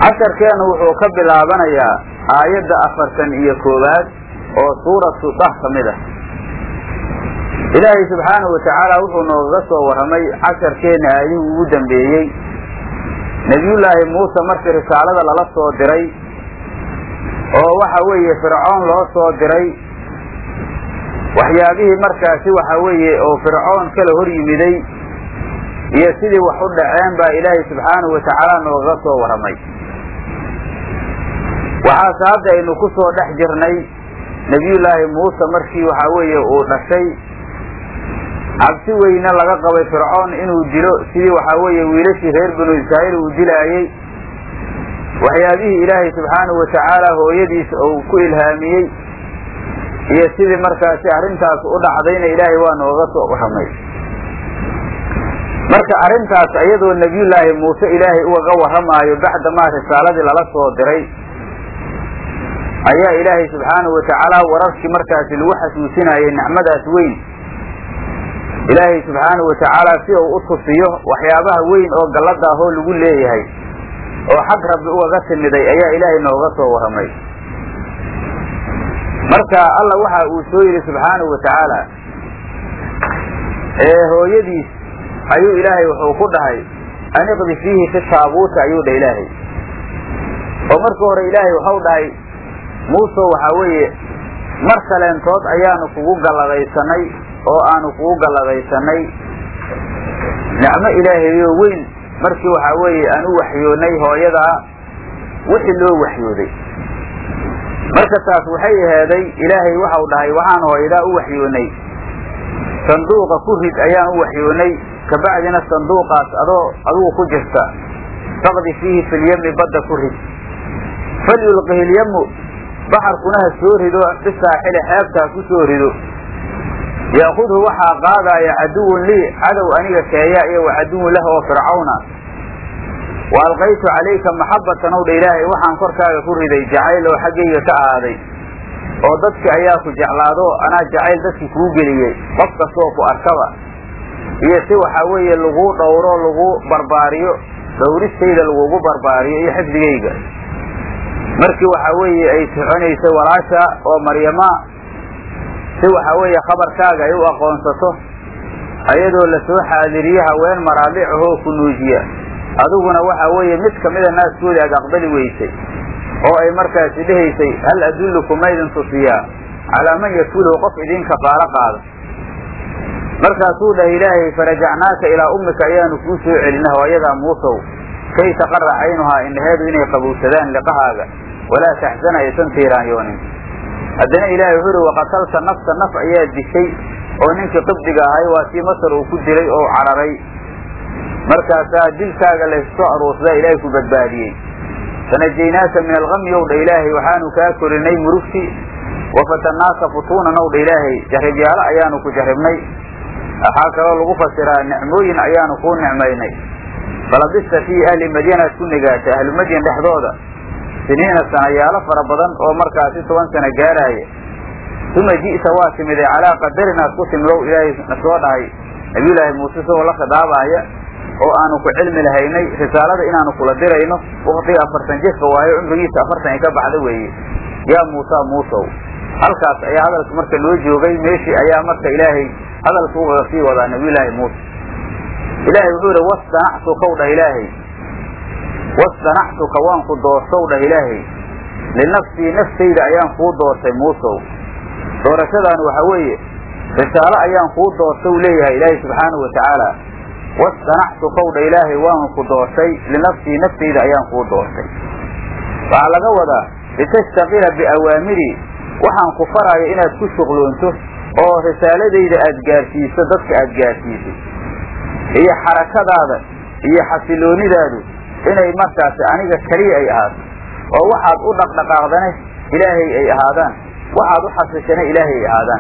casharkeenu wuxuu ka bilaabanayaa aayadda afartan iyo koowaad oo suuratu dah ka mid ah ilaahay subxaanahu watacaala wuxuu noogaga soo warramay casharkeenna aayadihii ugu dambeeyey nebiyullaahi muuse markii risaalada lala soo diray oo waxa weeye fircoon loo soo diray waxyaabihii markaasi waxa weeye oo fircoon kala hor yimiday iyo sidii wax u dhaceen baa ilaahay subxaanahu watacaala noogaga soo warramay waxaase hadda aynu ku soo dhex jirnay nebiyullaahi muuse markii waxa weeye uu dhashay cabsi weyne laga qabay fircoon inuu dilo sidii waxaa weeye wiilashii reer banu israa'iil uu dilaayey waxyaabihii ilaahay subxaanahu watacaala hooyadiisa uu ku ilhaamiyey iyo sidii markaasi arrintaas u dhacdayna ilaahay waa nooga soo warramay marka arrintaas iyadoo nebiyullaahi muuse ilaahay ugaga warramaayo bacdamaa risaaladii lala soo diray ayaa ilaahay subxaanahu watacaala wararkii markaasi lagu xasuusinayay nicmadaas weyn ilaahay subxaanahu watacaala si uu u tusiyo waxyaabaha weyn oo gallada ahoo lagu leeyahay oo xag rabbi ugaga timiday ayaa ilaahay nooga soo warramay marka alla waxa uu soo yidhi subxaanahu watacaala ee hooyadiis ayuu ilaahay wuxuu ku dhahay aniqdi fiihi fi taabuuta ayuu dhah ilaahay oo marka hore ilaahay waxau dhahay muuse waxaa weeye mar kaleentood ayaanu kugu galladaysanay oo aanu kugu galladaysanay nicmo ilaahayo weyn markii waxaa weeye aan u waxyoonay hooyadaa wixii loo waxyooday marka taas waxay aheeday ilaahay waxau dhahay waxaan hooyadaa u waxyoonay sanduuqa ku rid ayaan u waxyoonay kabacdina sanduuqaas adoo adugu ku jirta faqdi fiihi filyami badda ku rid falyulqihi lyamu baxarkuna ha soo rido bisaaxili xeebta ha ku soo rido ya'khudhu waxaa qaadaaya caduwun lii cadow aniga keeya iyo wa caduwun lah oo fircawna wa alqaytu calayka maxabbatan ow dha ilaahay waxaan korkaaga ku riday jacayl oo xaggayga ka ahaaday oo dadki ayaa ku jeclaado anaa jacayl dadki kuu geliyey qof kastoo ku arkaba iyo si waxaa weeye laguu dhowro lagu barbaariyo dhowristayda lagugu barbaariyo iyo xifdigayga markii waxaa weeye ay soconaysay walaasha oo maryama si waxaa weeye khabarkaaga ay u aqoonsato ayadoo lasoo xaadiriye haween maraadicahoo ku nuujiya adiguna waxaa weeye mid kamida naaskooda aad aqbali weysay oo ay markaasi dhehaysay hal adullukum maydin tusiyaa calaa man yakuluhu qof idinka baalo qaada markaasuu dhahay ilaahay farajacnaaka ilaa ummika ayaanu kuu soo celina hooyadaa muusow kay taqara caynuhaa indhaheedu inay qabowsadaan liqahaaga walaa taxsana aysan tiiraanyoonin haddana ilaahay wuxuu uhi waqatalta nafsa naf ayaa dishay oo ninkii qibdiga ahay waa kii masar uu ku dilay oo cararay markaasaa dilkaaga laysoo aruursadaa ilaahay ku badbaadiyey fanajaynaaka min algami ow dha ilaahay waxaanu kaa korinay murugtii wafatannaaka futuunan ow dha ilaahay jarribyaalo ayaanu ku jarribnay waxaa kaloo lagu fasiraa nicmooyin ayaanu kuu nicmaynay falabista fii ahli madyanaad ku nigaatay ahlu madyan dhexdooda siniina sanayaalo fara badan oo markaasi toban sano gaaraaya uma ji'ta waa timiday calaa qadarinaad ku timidow ilaahay na soo dhahay nabiyullaahi muuse isagoo la khidaabaaya oo aanu ku cilmi lahaynay risaalada inaanu kula dirayno waktiga afartan jirka waayo cumrigiisa afartan ay ka baxda weeye yaa muusa muusow halkaas ayaa hadalka marka loo joogay meeshii ayaa marka ilaahay hadalka ugaga sii wadaa nabiyullaahi muuse ilaahay wuxuu ihi wastanactukaw dhah ilaahay wastanactuka waan ku doortow dhah ilaahay linafsii naftayda ayaan kuu doortay muusow doorashadaani waxaa weeye risaalo ayaan kuu doortay u leeyahay ilaahay subxaanahu watacaala wastanactukaw dha ilaahay waan ku doortay linafsii naftayda ayaan kuu doortay waxaa laga wadaa litastaqila biawaamiri waxaan ku faraayo inaad ku shuqloonto oo risaaladayda aad gaarsiiso dadka aad gaarsiiso iyo xarakadaada iyo xasiloonidaadu inay markaasi aniga keliya ay ahaato oo waxaad u dhaqdhaqaaqdane ilaahay ay ahaadaan waxaad u xasishane ilaahay ay ahaadaan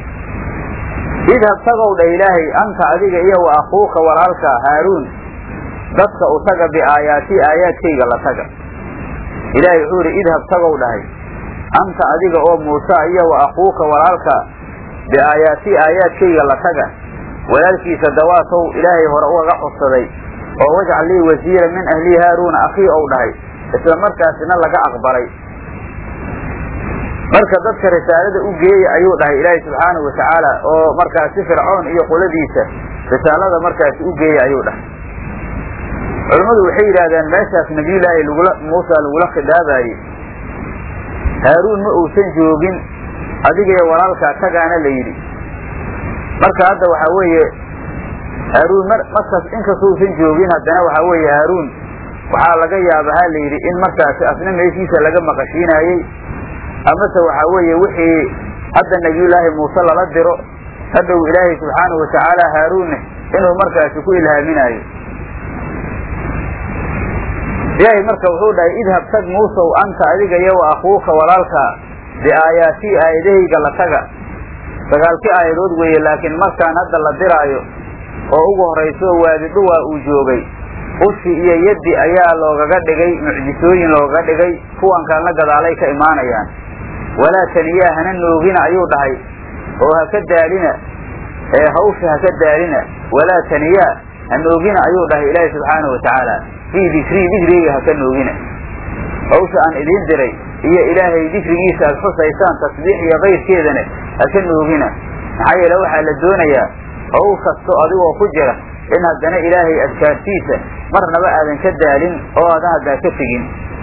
idhab tagow dha ilaahay anta adiga iyo wa akuuka walaalka haaruun dadka u taga biaayaatii aayaadkayga la taga ilaahay wuxuu idhi idhab tagow dhahay anta adiga oo muuse iyo wa akuuka walaalka biaayaatii aayaadkayga la taga walaalkiisa dawaatow ilaahay hore ugaga codsaday oo wajcal lii wasiira min ahlii haaruuna akhii ou dhahay isla markaasina laga aqbalay marka dadka risaalada u geeya ayuu dhahay ilaahay subxaanahu watacaala oo markaasi fircoon iyo qoladiisa risaalada markaasi u geeya ayuu dhahay culammadu waxay yidhaahdeen meeshaas nabiyullaahi lagula muusa lagula khidaabaayey haaruun ma uusan joogin adigayo walaalkaa tagaana la yidhi marka hadda waxaa weeye haaruun mar markaas inkastoo usan joogin haddana waxaa weeye haaruun waxaa laga yaaba ha la yidhi in markaasi asna meeshiisa laga maqashiinaayey amase waxaa weeye wixii hadda nabiyullaahi muuse lala diro hadhow ilaahay subxaanahu watacaala haaruunne inuu markaasi ku ilhaaminaayo ilaahay marka wuxuu dhahay idhab tag muusow anta adiga iyo wa akuuka walaalka biaayaatii aayadahayga la taga sagaalkii aayadood weeye laakiin markaan hadda la diraayo oo ugu horrayso waadi dhuwaa uu joogay ushi iyo yaddi ayaa loogaga dhigay mucjisooyin loogaga dhigay kuwan kalena gadaalay ka imaanayaan walaa taniyaa hana noogina ayuu dhahay oo haka daalina ee hawsha haka daalina walaa taniyaa ha noogina ayuu dhahay ilaahi subxaanahu watacaala fii dikrii dikrigayga haka noogina hawsha aan idiin diray iyo ilaahay dikrigiisa aad xusaysaan tasbiix iyo kayrkeedana haka noogina maxaa yeele waxaa la doonayaa hawl kasto adigoo ku jira in haddana ilaahay adkaartiisa marnaba aadan ka daalin oo aadan haddaa ka tegin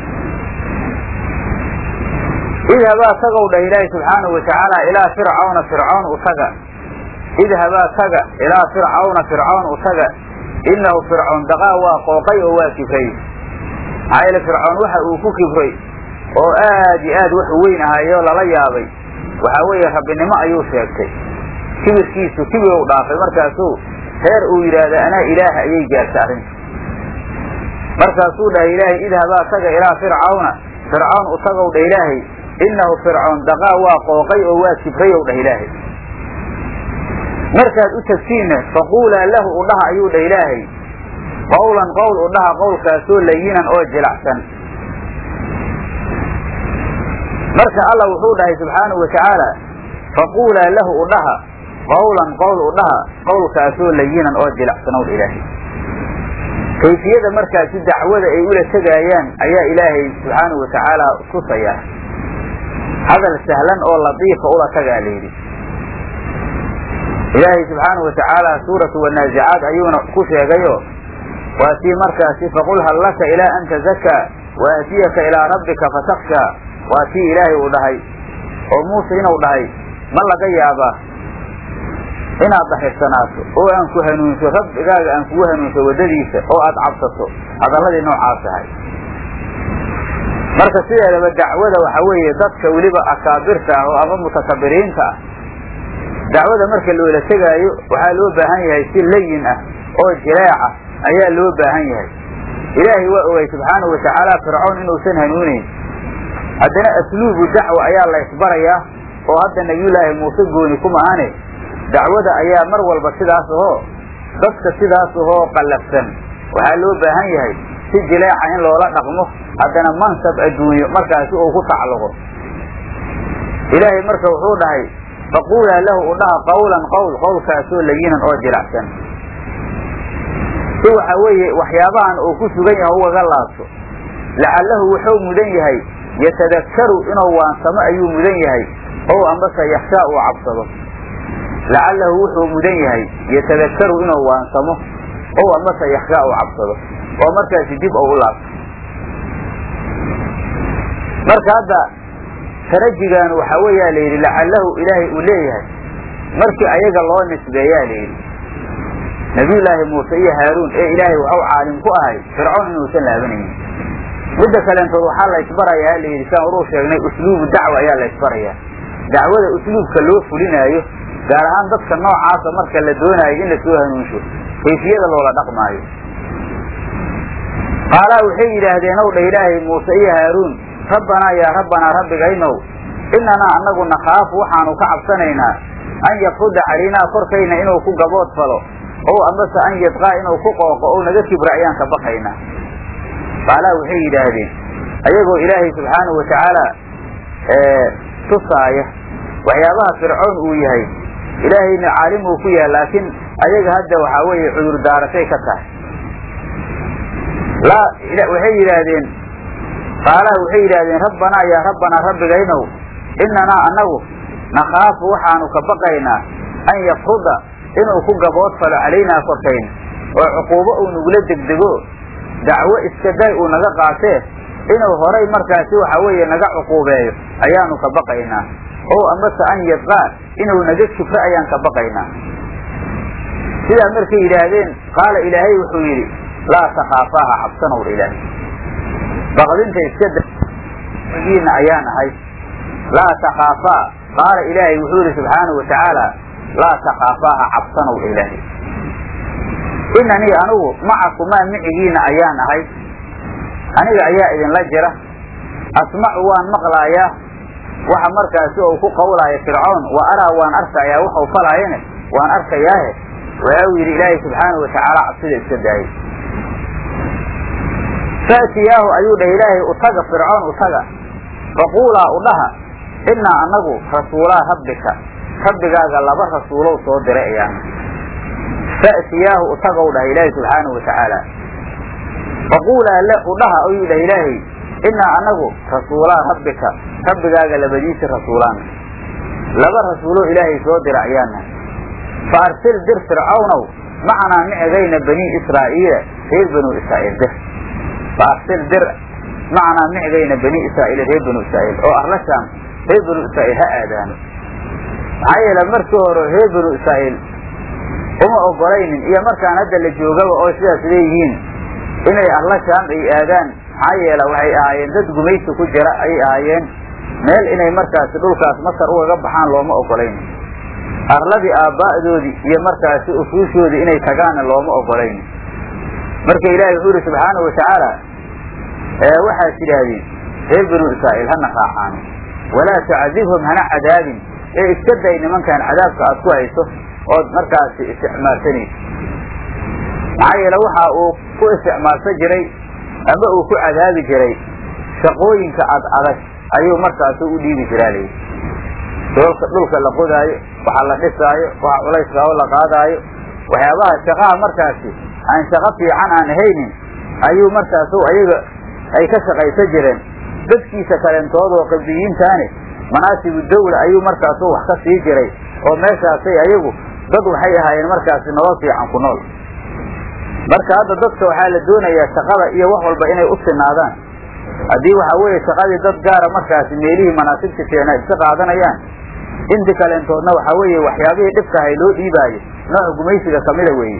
idhabaa tagow dhah ilaahi subxaanahu watacaala ilaa fircawna fircoon u taga idhabaa taga ilaa fircawna fircoon u taga innahu fircoon daqaa waa qooqay oo waa kibray maxaa yeele fircoon waxa uu ku kibray oo aad iyo aad wax weyn ahayoo lala yaabay waxaa weeye rabbinimo ayuu sheegtay kibirkiisu kibir u dhaafay markaasuu heer uu yidhaahda anaa ilaaha ayay gaartay arrinta markaasuu dhahay ilaahay idhabaa taga ilaa fircawna fircoon u tagow dhah ilaahay innahu fircoon daqaa waa qooqay oo waa kibrayow dhah ilaahay markaad u tagtiinna faquulaa lahu u dhaha ayuu dhah ilaahay qawlan qowl u dhaha qowlkaasoo layinan oo jilacsan marka allah wuxuu dhahay subxaanahu watacaala faquulaa lahu u dhaha qawlan qowl u dhaha qowlkaasoo layinan oo jilacsan ow dha ilaahay kayfiyada markaasi dacwada ay ula tegaayaan ayaa ilaahay subxaanahu watacaala tusayaa hadal sahlan oo latiifa ula tagaa layidhi ilaahay subxaanahu watacaala suuratu wanaazicaad ayuuna ku sheegayo waa tii markaasi faqul hal laka ilaa an tazakaa waatiyaka ilaa rabbika fatakshaa waa tii ilaahay uu dhahay oo muuse inuu dhahay ma laga yaabaa inaad daxirsanaato oo aan ku hanuunso rabbigaaga aan kugu hanuunso waddadiisa oo aad cabsato hadalladii noocaas ahay marka sideedaba dacwada waxa weeye dadka weliba akaabirta ah oo ama mutakabiriinta ah dacwada marka loola tegaayo waxaa loo baahan yahay si layin ah oo jileeca ayaa loo baahan yahay ilaahay waa ogay subxaanahu watacaala fircoon inuusan hanuuneyn haddana asluubu dacwa ayaa la isbarayaa oo hadda nabiyullaahi muuse gooni kuma ahane dacwada ayaa mar walba sidaas ahoo dadka sidaas ahoo qallafsan waxaa loo baahan yahay si jileeca in loola dhaqmo haddana mansab adduunyo markaasi uu ku tacalluqo ilaahay marka wuxuu dhahay faquulaa lahu u dhaha qawlan qowl qowlkaasoo layinan oo jilacsan si waxa weeye waxyaabahan uu ku sugan yahay ugaga laabto lacallahu wuxuu mudan yahay yatadakkaru inuu waansamo ayuu mudan yahay ow ambase yakshaa uu cabsado lacalahu wuxuu mudan yahay yatadakkaru inuu waansamo ow ambase yakshaa uu cabsado oo markaasi dib ou u laabto marka hadda tarajigan waxa weeyaa la yidhi lacalahu ilaahay uu leeyahay markii ayaga loo nisbeeyaa la yidhi nabiyullaahi muuse iyo haaruun ee ilaahay waxau caalim ku ahay fircoon inuusan laabanaynin midda kaleentood waxaa la ysbarayaa la yidhi saan uruu sheegnay usluubu dacwa ayaa la ysbarayaa dacwada usluubka loo fulinaayo gaar ahaan dadka noocaasa marka la doonaayo in lasoo hanuunsho kayfiyada loola dhaqmaayo qaalaa waxay yidhaahdeen ow dha ilaahay muuse iyo haaruun rabbanaa yaa rabbanaa rabbigaynow inanaa annagu nakhaafu waxaanu ka cabsanaynaa an yafruda calaynaa korkayna inuu ku gabood falo ow ambase an yadqaa inuu ku qooqo ou naga kibra ayaan ka baqaynaa qaalaa waxay yidhaahdeen ayagoo ilaahay subxaanahu watacaala tusaaya waxyaabaha fircoon uu yahay ilaahayna caalim uu ku yahay laakiin ayaga hadda waxaa weeye cudur daarashay ka tahay laa waxay yidhaahdeen qaalaha waxay yidhaahdeen rabbanaa yaa rabbanaa rabbigaynow innanaa annagu nakhaafu waxaanu ka baqaynaa an yafruda inuu ku gabood falo calaynaa korkayn oo cuquubo uu nagula degdego dacwo iska day uu naga qaatee inuu horay markaasi waxa weeye naga cuquubeeyo ayaanu ka baqaynaa oo amase an yadqaa inuu naga jufro ayaan ka baqaynaa sidaa markay yidhaahdeen qaala ilaahay wuxuu yidhi laa takhaafaaha cabsanowdha ilaahay baqdinta iska dagiina ayaan ahay laa takhaafaa qaala ilaahay wuxuu yidhi subxaanau watacaala laa takhaafaaha cabsanowdha ilaahay inanii anigu macakumaa micigiina ayaan ahay aniga ayaa idinla jira asmacu waan maqlaayaa waxa markaasi ou ku qawlaaya fircoon wa araa waan arkayaa waxau falaayane waan arkayaahe waxa uu yidhi ilaahay subxaanau watacaala cabsida iska daayay faatiyaahu ayuu dhah ilaahay utaga fircoon utaga faquulaa udhaha innaa annagu rasuulaa rabbika rabbigaaga laba rasuulow soo diray ayaana faatiyaahu utagow dhaha ilaahay subxaanau watacaala faquulaa le udhaha ayuu dhah ilaahay innaa annagu rasuulaa rabbika rabbigaaga labadiisi rasuulaana laba rasuuloo ilaahay soo dira ayaana fa arsil dir fircawnow macanaa micigayna banii israa'iila reer banuu israa'iil dir fa arsil dir macanaa micigayna banii israa'iila reer banuu israa'iil oo arlashaan reer banuu israa'iil ha aadaano maxaa yeele markii hore reer banuu israa'iil uma ogolaynin iyo markaan hadda la joogaba oo sidaas leeyihiin inay arlashaan ay aadaan maxaa yeele waxay ahaayeen dad gumaysi ku jira ayay ahaayeen meel inay markaasi dhulkaas masar ugaga baxaan looma ogolayn arladii aabba'doodii iyo markaasi usuushoodii inay tagaanna looma ogolayn marka ilaahay wuxuu yihi subxaanau watacaala waxaad tidhaahdeen reer banuu israa'iil hana raacaano walaa tacdibhum hana cadaabin ee iska day nimankan cadaabka aad ku hayso ood markaasi isticmaalsanayso maxaa yeele waxa uu ku isticmaalsan jiray ama uu ku cadaabi jiray shaqooyinka ad adag ayuu markaasi u dhiibi jiraa layidhi doolka dhulka la qodaayo waxa la dhisaayo waxa culayskao la qaadaayo waxyaabaha shaqaha markaasi aan shaqo fiican aan ahaynin ayuu markaasu ayaga ay ka shaqaysan jireen dadkiisa kaleentoodoo qibdiyiintaani manaasibu dawla ayuu markaasu wax ka sii jiray oo meeshaasay ayagu dad waxay ahaayeen markaasi nolol fiican ku nool marka hadda dadka waxaa la doonayaa shaqada iyo wax walba inay u sinaadaan haddii waxa weeye shaqadii dad gaara markaasi meelihii manaasibta keena iska qaadanayaan inti kaleentoodna waxaa weeye waxyaabihii dhibka ahay loo dhiibaayo nooca gumaysiga kamida weeye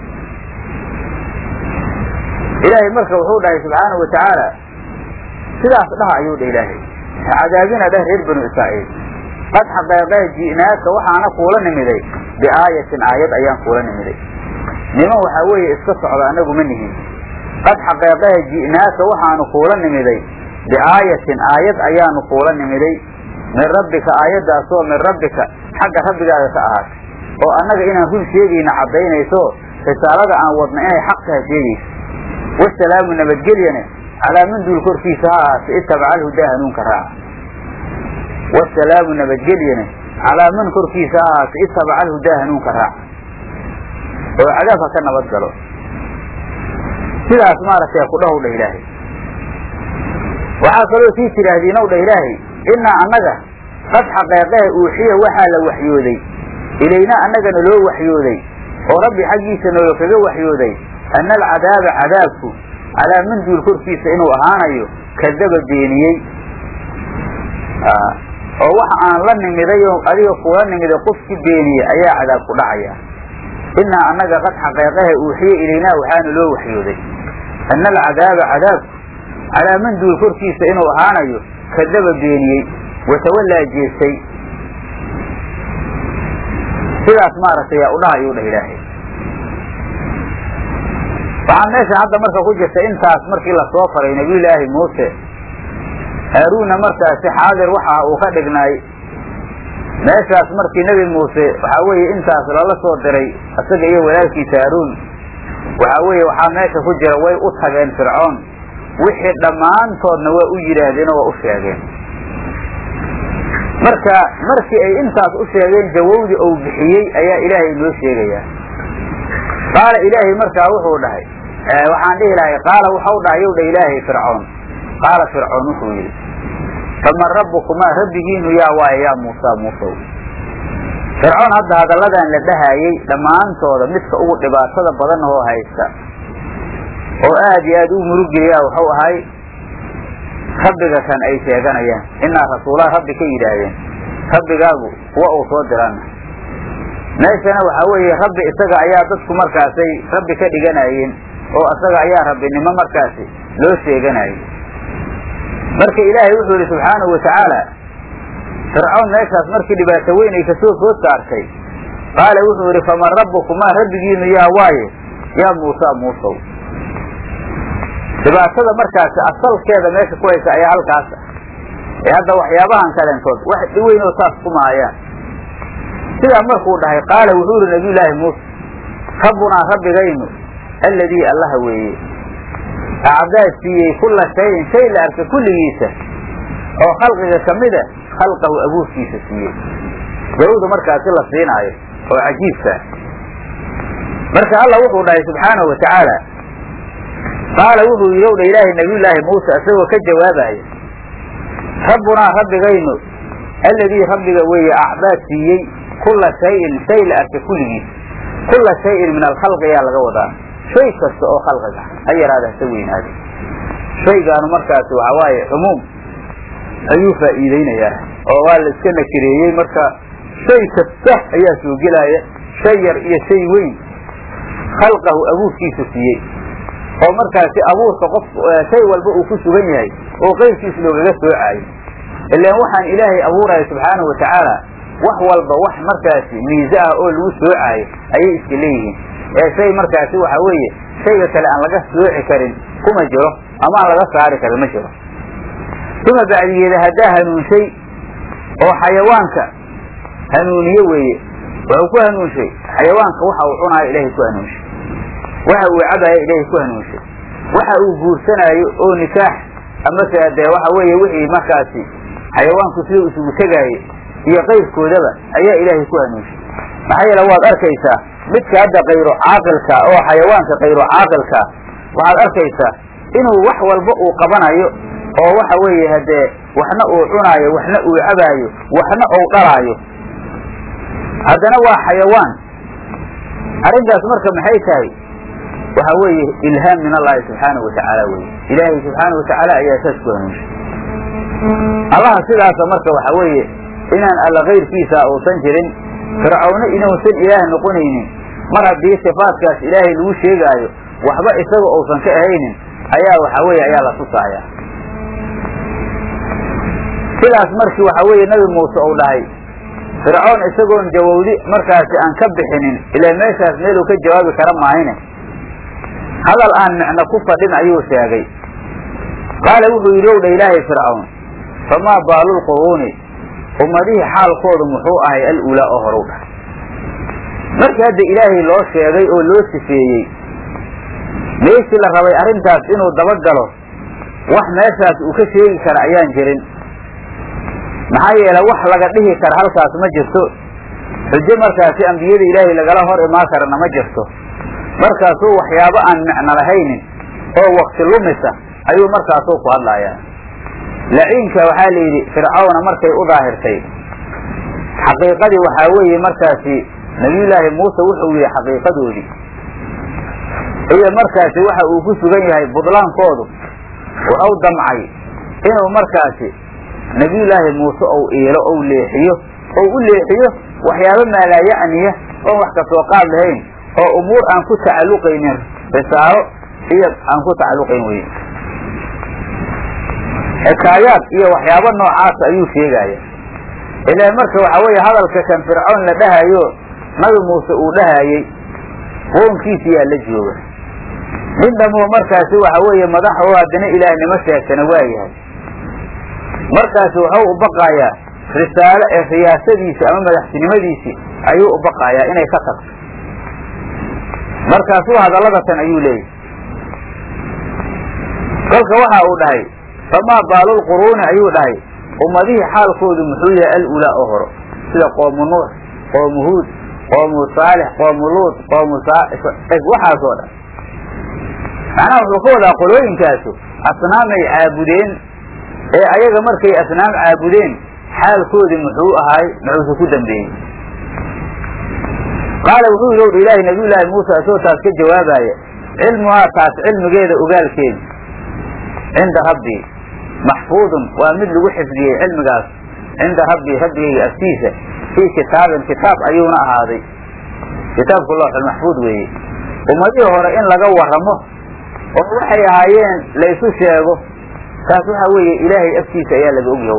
ilaahay marka wuxuu dhahay subxaanau watacaala sidaas dhaha ayuu dha ilaahay cadaabina dheh reer banu israa'iil qad xaqeeqee ji'naaka waxaana kuula nimiday biaayatin aayad ayaan kuula nimiday niman waxaa weeye iska socda anagu ma nihin qad xaqeeqehe ji'naaka waxaanu kuula nimiday biaayatin aayad ayaanu kuula nimiday min rabbika aayaddaasoo min rabbika xagga rabbigaaga ka ahaatay oo annaga inaan run sheegayna caddaynayso risaalada aan wadna inay xaq taha sheegayso wasalaamu nabadgelyane calaa man duul korkiisa ha ahaatay itabaca alhudaa hanuunka raaca wasalaamu nabadgelyane calaa man korkiisa ha ahaatay itabaca alhudaa hanuunka raaca oo cadaabka ka nabad galo sidaas maaragtay ku dhahow dha ilaahay waxaa kaloo sii tidhaahdiinow dha ilaahay innaa annaga qad xaqeeqehe uuxiya waxaa la waxyooday ilayna annagana loo waxyooday oo rabbi xaggiisa nooga kaga waxyooday ana alcadaaba cadaabku calaa man duul korkiisa inuu ahaanayo kadaba beeniyey oo waxa aan la nimiday oo adiga kuula nimiday qofki beeniyey ayaa cadaab ku dhacaya innaa annaga qad xaqeeqahe uuxiye ilaynaa waxaana loo waxyooday ana alcadaaba cadaabku calaa man duul korkiisa inuu ahaanayo kadaba beeniyey watawallaa jeestay sidaas maaragtay yaa udhaha ayuu dhah ilaahay waxaa meesha hadda marka ku jirta intaas markii lasoo faray nabiyullaahi muuse haaruunna markaasi xaadir waxa uu ka dhignaay meeshaas markii nebi muuse waxaa weeye intaas lala soo diray isaga iyo walaalkiisa haaruun waxaa weeye waxaa meesha ku jira way u tageen fircoon wixii dhammaantoodna waa u yidhaahdeen oo waa u sheegeen marka markii ay intaas u sheegeen jawowdii uu bixiyey ayaa ilaahay noo sheegayaa qaala ilaahay markaa wuxuu dhahay waxaan dhihi lahay qaala waxau dhahay yow dha ilaahay fircoon qaala fircoon wuxuu yidhi faman rabbukumaa rabbigiinu yaa waaye yaa muusaa muusow fircoon hadda hadalladan la dhahaayey dhammaantooda midka ugu dhibaatada badan oo haysta oo aad iyo aad u murugeliyaa wuxuu ahay rabbiga kan ay sheeganayaan inaa rasuulaa rabbi ka yidhaahdeen rabbigaagu kuwa uu soo dirana meeshana waxaa weeye rabbi isaga ayaa dadku markaasay rabbi ka dhiganayeen oo isaga ayaa rabbinimo markaasi loo sheeganayay marka ilaahay wuxuu yihi subxaanahu watacaala fircoon meeshaas markii dhibaato weyn ay kasoo food saartay qaala wuxuu yidhi faman rabbukumaa rabbigiinu yaa waaye yaa muusaa muusow dhibaatada markaasi asalkeeda meesha ku haysa ayaa halkaasa ee hadda waxyaabahan kaleentood wax dhiweyn oo saas kuma hayaan sidaa markuu dhahay qaala wuxuu yihi nabiyullaahi muuse rabbunaa rabbigaynu alladii allaha weeye acdaa siiyey kulla shayin shay la arka kulligiisa oo khalqiga kamida khalqahu abuurkiisa siiyey gawda markaasi la siinaayo oo cajiibkaa marka alla wuxuu dhahay subxaanahu watacaala qaala wuxuu yidhi ow dha ilaahay nabiyullaahi muuse isagoo ka jawaabaya rabbunaa rabbigaynu alladii rabbiga weeye acdaa siiyey kulla shayin shay la arka kulligiisa kulla shayin min alkhalqi ayaa laga wadaa shay kasta oo khalqiga ha yaraada hase weynaada shaygaanu markaasi waxaa waaye cumuum ayuu faa'iideynayaa oo waa la iska nakireeyey marka shay kasta ayaa soo gelaya shay yar iyo shay weyn khalqahu abuurkiisa siiyey oo markaasi abuurka qof shay walba uu ku sugan yahay oo qayrkiis loogaga soocaayo ilaan waxaan ilaahay abuuraya subxaanahu watacaala wax walba wax markaasi miise ah oo lagu soocaayo ayay iska leeyihiin ee shay markaasi waxa weeye shayga kale aan laga sooci karin kuma jiro ama aan laga saari karin ma jiro uma bacdigeeda haddaa hanuunshay oo xayawaanka hanuuniye weeye wuxuu ku hanuunshay xayawaanka waxa uu cunaayo ilaahay ku hanuunshay waxa uu cabaayo ilaahay ku hanuunshay waxa uu guursanaayo oo nikaax amase dee waxa weeye wixii markaasi xayawaanku sida isugu tegaaye iyo qayrkoodaba ayaa ilaahay ku hanuunshay maxaa yeele waad arkaysaa midka hadda kayro caaqilka oo xayawaanka kayro caaqilka waxaad arkaysaa inuu wax walba uu qabanayo oo waxa weeye haddee waxna uu cunaayo waxna uu cabaayo waxna uu dhalaayo haddana waa xayawaan arrintaas marka maxay tahay waxa weeye ilhaam min allahi subxaanahu watacaala weye ilaahay subxaanahu watacaala ayaa saas ku hanuunshay allaha sidaasa marka waxa weeye inaan alla kayrkiisa uusan jirin fircawno inuusan ilaah noqonaynin mar haddii sifaadkaas ilaahay lagu sheegaayo waxba isaga uusan ka ahaynin ayaa waxa weeye ayaa la tusaaya sidaas markii waxa weeye nabi muuse uu dhahay fircoon isagoon jawawdi markaasi aan ka bixinin ilaa meeshaas meeluu ka jawaabi kara maahine hadal aan micno ku fadhin ayuu sheegay qaala wuxuu yidhi ow dha ilaahay fircawn famaa baalulquruuni ummadihii xaalkoodu muxuu ahay al-ulaa oo horu dhahay markii hadda ilaahay loo sheegay oo loo sifeeyey meeshii la rabay arrintaas inuu dabagalo wax meeshaas uu ka sheegi kara ayaan jirin maxaa yeele wax laga dhihi kara halkaas ma jirto xujo markaasi ambiyada ilaahay lagala hor imaan karana ma jirto markaasuu waxyaabo aan micno lahaynin oo wakti lumisa ayuu markaasuu ku hadlayaa laciinka waxaa la yidhi fircawna markay u daahirtay xaqiiqadii waxaa weeye markaasi nabiyullaahi muuse wuxuu yihi xaqiiqadoodii iyo markaasi waxa uu ku sugan yahay budlaankoodu wuxuu damcay inuu markaasi nabiyullaahi muuse ou iilo ou leexiyo ou u leexiyo waxyaabo maalaayacniya oon wax kasoo qaad lahayn oo umuur aan ku tacalluqaynin risaalo iyo aan ku tacalluqayn weyn xikaayaad iyo waxyaabo noocaas ayuu sheegaya ilaa marka waxa weeye hadalka kan fircoon la dhahayo nabi muuse uu dhahayey qoonkiisi yaa la jooga nin dhamoo markaasi waxa weeye madax oo haddana ilaahnimo sheegtana waa yahay markaasi wuxuu u baqayaa risaalo ee riyaasadiisi ama madaxtinimadiisii ayuu u baqayaa inay ka tagto markaasuu hadalladatan ayuu leeyahy kolka waxa uu dhahay famaa baalulquruuni ayuu dhahay ummadihii xaalkoodu muxuu yahay al-ulaa oo horo sida qoomu nuux qoomu huud qoomu saalix qoomu luud qoomu waxaasoo dhan macnaha wuxuu ka wadaa qolooyinkaasu asnaamay caabudeen ee ayaga markay asnaam caabudeen xaalkoodii muxuu ahaay muxuuse ku dambeeyey qaala wuxuu yidhi owdha ilaahay nabiyullaahi muuse isagoo taas ka jawaabaya cilmuhaa taas cilmigeeda ogaalkeeda cinda rabbii maxfuudun waa mid lagu xifdiyey cilmigaas cinda rabbii rabbigayga agtiisa fii kitaabin kitaab ayuuna ahaaday kitaabku looxulmaxfuud weeye ummadihii hore in laga warramo oo waxay ahaayeen la isu sheego taas waxa weeye ilaahay agtiisa ayaa laga ogyahow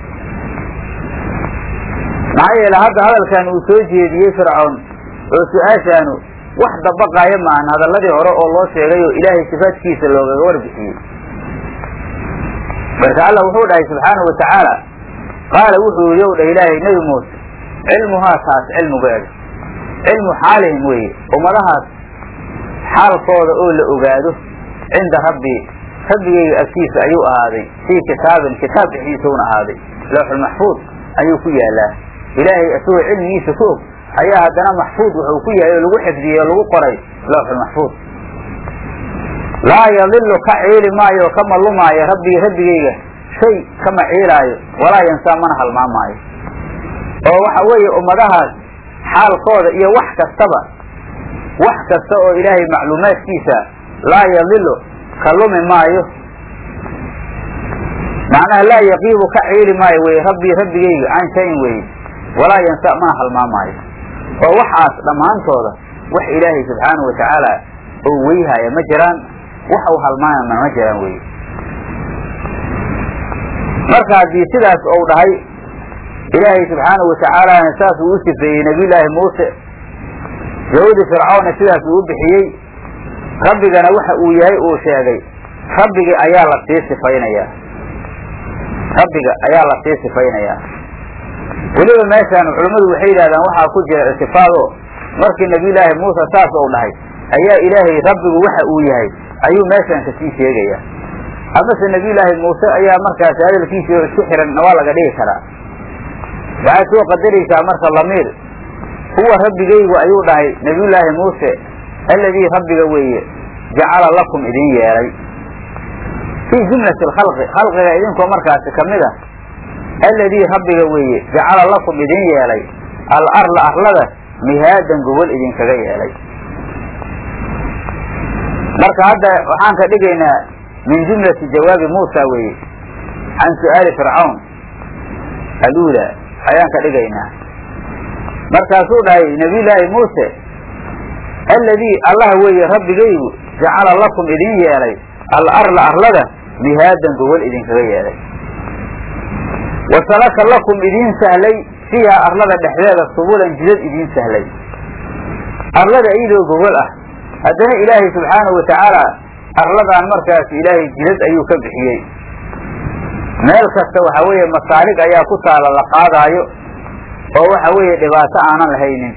maxaa yeele hadda hadalkan uu soo jeediyey fircoon oo su-aashaanu wax dabaqaaya maahan hadalladii hore oo loo sheegay oo ilaahay sifaadkiisa loogaga warbixiyey marka alla wuxuu dhahay subxaanahu watacaala qaala wuxuu yidhi ow dhah ilaahay nebi muuse cilmuhaa taas cilmigeeda cilmu xaalihim weeye ummadahaas xaalkooda oo la ogaado cinda rabbii rabbigayga agtiisa ayuu ahaaday fii kitaabin kitaab dhexdiisauna ahaaday looxulmaxfuud ayuu ku yaalaa ilaahay isagoo cilmigiisa ku og ayaa haddana maxfuud wuxuu ku yahay oo lagu xifdiyey oo lagu qoray looxulmaxfuud laa yadilu ka ciili maayo oo kama lumaayo rabbii rabbigayga shay kama ciilaayo walaa yansaa mana halmaamaayo oo waxa weeye ummadahaas xaalkooda iyo wax kastaba wax kasta oo ilaahay macluumaadkiisa laa yadilu ka lumi maayo macnaha laa yaqiibu ka ciili maayo weye rabbii rabbigayga can shayin weye walaa yansa mana halmaamaayo oo waxaas dhammaantooda wax ilaahay subxaanahu watacaala oo weyhaya ma jiraan wax uu halmaamana ma jiraan weye marka haddii sidaas ou dhahay ilaahay subxaanahu watacaalana saas uu u sifeeyey nabiyullaahi muuse yahudi fircawna sidaas uu u bixiyey rabbigana waxa uu yahay uu sheegay rabbigi ayaa la sii sifaynayaa rabbiga ayaa la sii sifaynayaa weliba meeshaan culammadu waxay yidhahdaan waxaa ku jira ictifaado markii nabiyullaahi muuse saas ou dhahay ayaa ilaahay rabbigu waxa uu yahay ayuu meeshaan kasii sheegaya amase nabiyullaahi muuse ayaa markaasi hadalkiisii oo isku xiran waa laga dhigi karaa waxaad soo qadaraysaa marka lamiir huwa rabbigaygu ayuu dhahay nabiyullaahi muuse alladii rabbiga weeye jacala lakum idin yeelay fii jumlati alkhalqi khalqiga idinkoo markaasi kamid ah alladii rabbiga weeye jacala lakum idin yeelay al arla arlada mihaadan gobol idinkaga yeelay marka hadda waxaan ka dhigaynaa min jumlati jawaabi muusa weeye can su'aali fircawn aluula ayaan ka dhigaynaa markaasuu dhahay nabiyullaahi muuse alladii allah weeye rabbigaygu jacala lakum idin yeelay al arla arlada mihaadan gobol idinkaga yeelay wasalaka lakum idiin sahlay fiiha arlada dhexdeeda subulan jidad idiin sahlay arlada iyadoo gobol ah haddana ilaahay subxaanahu watacaala arladan markaas ilaahay jidad ayuu ka bixiyey meel kasta waxa weeye masaalig ayaa ku taala la qaadaayo oo waxa weeye dhibaato aanan lahaynin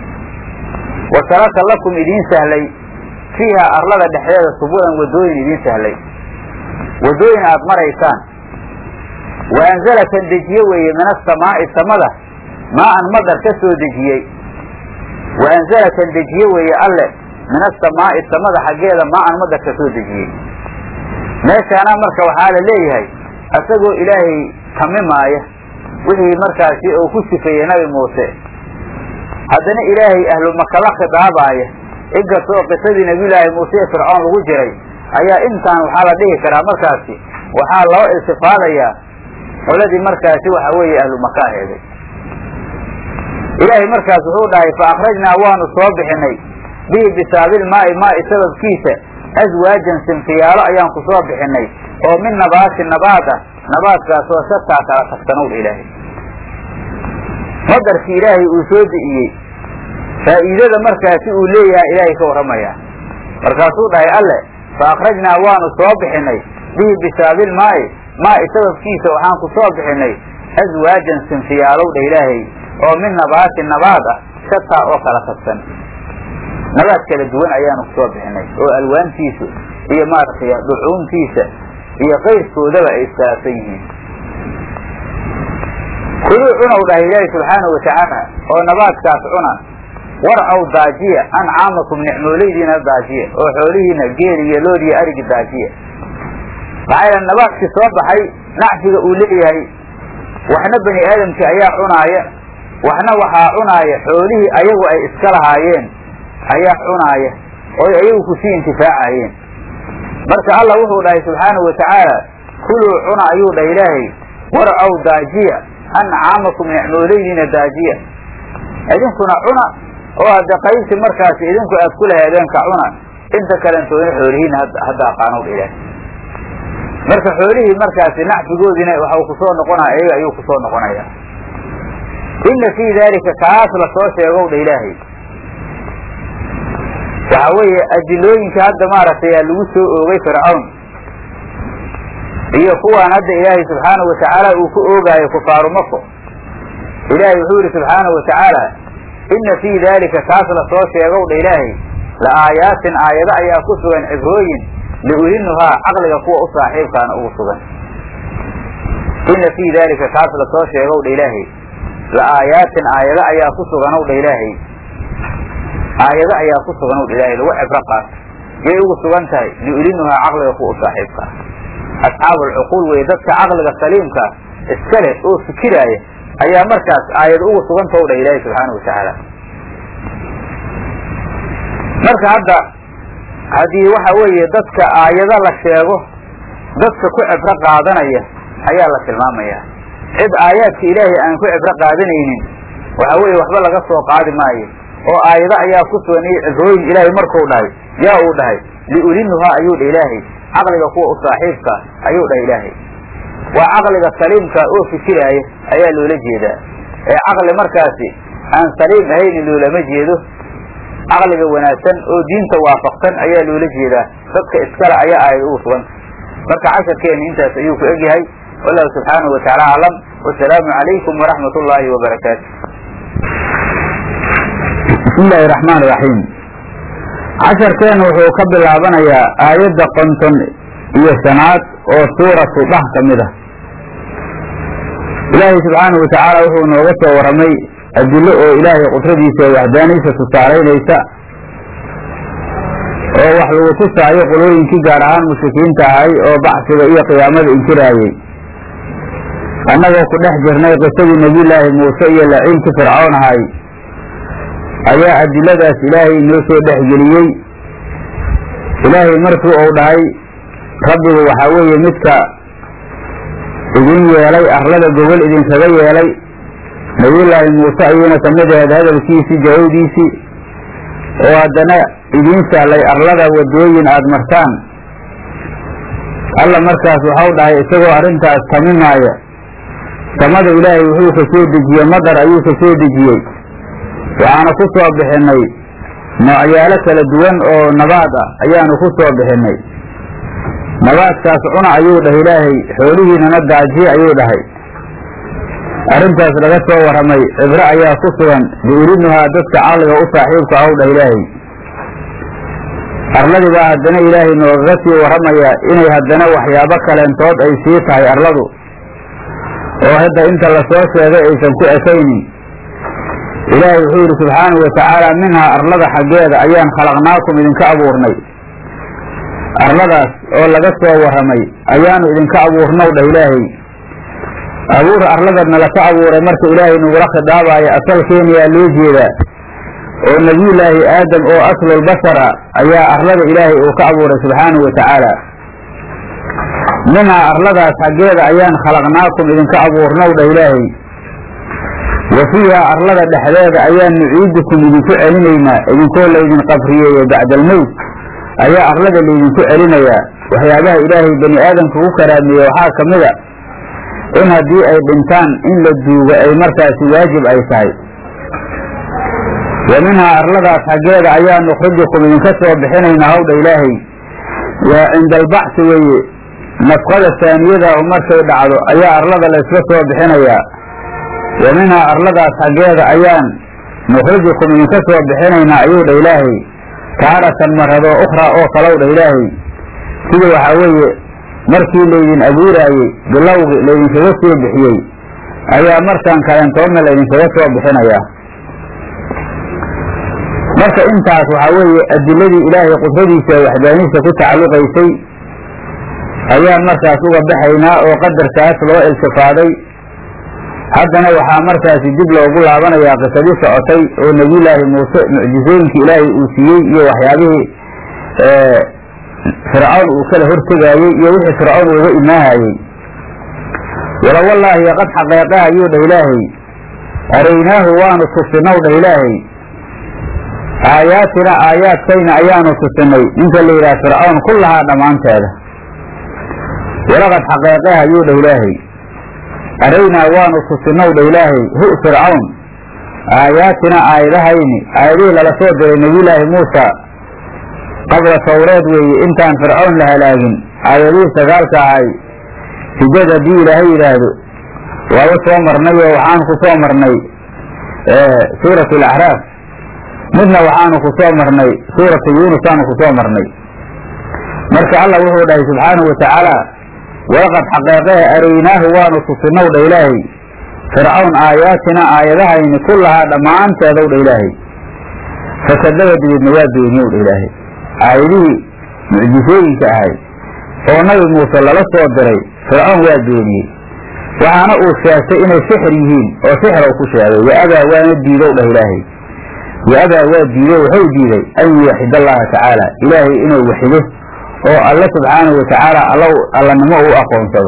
wasalaka lakum idiin sahlay fiiha arlada dhexdeeda subulan wadooyin idiin sahlay wadooyin aada maraysaan wa anzala kan dejiye weeye min asamaa'i samada maa-an madar ka soo dejiyey wa anzala kan dejiye weeye alle min asamaa'i samada xaggeeda maa-an madar ka soo dejiyey meeshaana marka waxaa la leeyahay isagoo ilaahay tamimaaya wixii markaasi uu ku sifeeyey nabi muuse haddana ilaahay ahlu maka la khidaabaaya inkastoo qisadii nabiyullaahi muuse ee fircoon lagu jiray ayaa intaan waxaa la dhihi karaa markaasi waxaa loo iltifaadayaa qoladii markaasi waxa weeye ahlu maka aheeday ilaahay markaas wuxuu dhahay fa akhrajnaa waanu soo bixinay bihi bisaabil maa'i maa'i sababkiisa aswaajan sinfiyaalo ayaan ku soo bixinay oo min nabaatin nabaad ah nabaadkaasoo shataa kala tagsanow ilaahay madarkii ilaahay uu soo di'iyey faa'iidada markaasi uu leeyahay ilaahay ka warramayaa markaasuu dhahay alle fa akhrajnaa waanu soo bixinay bihi bisaabil maa'i maa'i sababkiisa waxaan ku soo bixinay aswaajan sinfiyaalow dha ilaahay oo min nabaatin nabaad ah shataa oo kala tagsan nabaad kala duwan ayaanu kusoo bixinay oo alwaantiisu iyo maaragtay dhucuuntiisa iyo qayrkoodaba ay iskhilaafsan yihiin kuluu cunow dhahay ilaahi subxaanahu watacaala oo nabaadkaas cuna warcow daajiya ancaamakum nicmooleydiina daajiya oo xoolihiina geeli iyo lood iyo arigi daajiya maxaa yeele nabaadkii soo baxay nacfiga uu leeyahay waxna bani aadamkii ayaa cunaaya waxna waxaa cunaaya xoolihii ayagu ay iska lahaayeen ayaa cunaaya oy ayagu kusii intifaacayeen marka allah wuxuu dhahay subxaanahu watacaala kuluu cuna ayuu dhahay ilaahay warcow daajiya ancaamakum nicmooleydiina daajiya idinkuna cuna oo hadda qaybti markaasi idinku aad ku lahaadeen ka cuna inta kalentoodna xoolihiina hadda aqaanow dha ilaahay marka xoolihii markaasi nacfigoodiina waxau kusoo noqonaya iyaga ayuu kusoo noqonaya inna fii daalika kaas lasoo sheegow dha ilaahay waxa weeye adilooyinka hadda maaragtay aa lagu soo oogay fircawn iyo kuwaan hadda ilaahay subxaanahu watacaala uu ku oogaayo kufaaru mako ilaahay wuxuu yihi subxaanahu watacaala inna fii daalika kaas lasoo sheegow dha ilaahay la aayaatin aayado ayaa ku sugan cibrooyin liulinuhaa caqliga kuwa u saaxiibkaana ugu sugan inna fii daalika kaas lasoo sheegow dha ilaahay la aayaatin aayado ayaa ku suganow dha ilaahay aayado ayaa ku suganow dha ilahay lagu cibro qaat yay ugu sugan tahay liulinuhaa caqliga kuwa u saaxiibkaa asxaabu alcuquul weye dadka caqliga saliimka iska leh oo fikiraaya ayaa markaas aayado ugu sugantaw dha ilaahay subxaanahu watacaala marka hadda haddii waxa weeye dadka aayado la sheego dadka ku cibro qaadanaya ayaa la tilmaamaya cid aayaadka ilaahay aan ku cibro qaadanaynin waxa weeye waxba laga soo qaadi maayo oo aayado ayaa ku sugan iyo cibrooyin ilaahay markuu dhahay yaa uu dhahay liulinuhaa ayuu dha ilaahay caqliga kuwa u saaxiibka ayuu dhahay ilaahay waa caqliga saliimka oo fikiraaya ayaa loola jeedaa ee caqli markaasi aan saliim ahayni loolama jeedo caqliga wanaagsan oo diinta waafaqsan ayaa loola jeedaa dadka iskale ayaa aayad ugu suganta marka casharkeena intaas ayuu ku egyahay wallahu subxaanahu watacaala aclam wasalaamu calaykum waraxmat ullaahi wabarakaatu bismi illaahi raxmaan raxiim casharkeena wuxuu ka bilaabanayaa aayadda konton iyo shanaad oo suuratu dhah ka mid ah ilaahay subxaanahu watacaala wuxuu nooga soo warramay adilo oo ilaahay qudradiisa waxdaaniisa tusaalaynaysa oo wax lagu tusaayo qolooyinkii gaar ahaan mushrikiinta ahay oo bacsiga iyo qiyaamada inkiraayey annagoo ku dhex jirnay qisadii nebiyullaahi muuse iyo laciinkii fircoon ahay ayaa adiladaas ilaahay inoo soo dhexgeliyey ilaahay markii uu dhahay rabbigu waxaa weeye midka idin yeelay arlada gogol idinkaga yeelay nabiyullaahi muuse ayuuna kamid ahayd hadalkiisii jawaabdiisii oo haddana idiin sahlay arlada wadooyin aada martaan alla markaas waxau dhahay isagoo arrintaas taminaaya samada ilaahay wuxuu ka soo dejiyey madar ayuu ka soo dejiyey waxaana ku soo bixinay noocyaalo kala duwan oo nabaad ah ayaanu ku soo bixinay nabaadkaas cuna ayuu dhahay ilaahay xoolihiinana daajiye ayuu dhahay arrintaas laga soo warramay cibro ayaa ku sugan biurinuhaa dadka caqliga u saaxiibka aw dhah ilaahay arladii baa haddana ilaahay noogaga sii warramayaa inay haddana waxyaabo kaleentood ay sii tahay arladu oo hadda inta lasoo sheegay aysan ku ekaynin ilaahay wuxuu yidhi subxaanahu watacaala minhaa arlada xaggeeda ayaan khalaqnaakum idinka abuurnay arladaas oo laga soo warramay ayaanu idinka abuurnaw dhah ilaahay abuur arladana laka abuuray marka ilaahay nagula khidaabayo asalkeeniyaa loo jeedaa oo nebiyullaahi aadam oo aslulbashara ayaa arlada ilaahay uu ka abuuray subxaanahu watacaala minhaa arladaas xaggeeda ayaan khalaqnaakum idinka abuurnaw dhah ilaahay wa fiihaa arlada dhexdeeda ayaan nuciidukum idinku celinaynaa idinkoo laydin qabriyeeyo bacdalmowt ayaa arlada laydinku celinayaa waxyaabaha ilaahay bani aadamka ku karaameeye waxaa ka mid a in haddii ay dhintaan in la duugo ay markaasi waajib ay tahay wa minhaa arladaas xaggeeda ayaa nukhrijukum idinka soo bixinaynaa hawdha ilaahay waa cinda albacsi weeye nafqada taaniyada oo markay dhacdo ayaa arlada layska soo bixinayaa wa minhaa arladaas xaggeeda ayaan nukhrijukum idinka soo bixinaynaa ayuu dha ilaahay taaratan maradoo ukhraa oo kalow dha ilaahay sida waxaa weeye markii laydin abuuraayey bilowgi laydinkaga soo bixiyey ayaa markaan kalentoodna laydinkaga soo bixinayaa marka intaas waxaa weeye adiladii ilaahay qudradiisa waxdaaniisa ku tacalluqaysay ayaan markaas uga baxaynaa oo qadarkaas loo iltifaaday haddana waxaa markaasi dib loogu laabanayaa qisadii socotay oo nebiyullaahi muuse mucjizooyinkii ilaahay uu siiyey iyo waxyaabihii fircawn uu kala hortegaayey iyo wixii fircawn uga imaahayey wala wallaahi qad xaqeeqaha ayuu dhah ilaahay araynaahu waanu tusinow dhah ilaahay aayaatina aayaadkayna ayaanu tusinay ninka la yidhaha fircawn kullahaa dhammaanteeda walaqad xaqeeqaha ayuu dhah ilaahay araynaa waanu tusinow dhah ilaahay hu fircawn aayaatina aayadahayni aayadihii lala soo diray nebiyullaahi muusa qabla tawreed weeye intaan fircawn la halaagin aayadihii sagaalka ahay sijad haddii ilaahay yidhaahdo waaba soo marnay oo waxaanu ku soo marnay suuratu alacraaf midna waxaanu ku soo marnay suuratu yuunus aanu ku soo marnay marka allah wuxuu dhahay subxaanahu watacaala walaqad xaqeeqehe araynaahu waanu tusinow dha ilaahay fircawn aayaatina aayadahayni kullahaa dhammaanteedow dha ilaahay fakadaba dibeedna waa beeniyow dha ilaahay aayadihii mucjisooyinka ahay oo nabi muuse lala soo diray fircawn waa beeniyey waxaana uu sheegtay inay sixir yihiin oo sixir u ku sheegay wa-abaa waana diidow dhah ilaahay wa-abaa waa diido wuxuu diiday an yuwaxid allaha tacaala ilaahay inuu waxido oo alle subxaanahu watacaala allanimo uu aqoonsado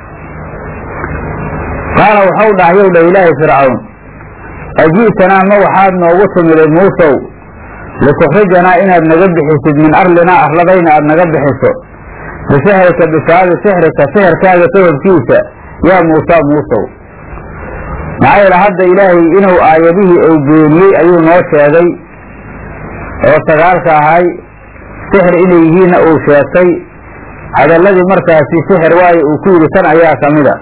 qaala waxau dhahyow dhah ilaahay fircawn aji'tanaa ma waxaad noogu timiday muusow litukhrijanaa inaad naga bixisid min arlinaa arladayna aad naga bixiso bisixrika bisaabi sixrika sixirkaaga sababkiisa yaa muusa muusow maxaa yeele hadda ilaahay inuu aayadihii uu beeniyey ayuu noo sheegay oo sagaalka ahay sixir inay yihiinna uu sheegtay hadalladii markaasi sixir waayo uu ku yidhi tan ayaa ka mida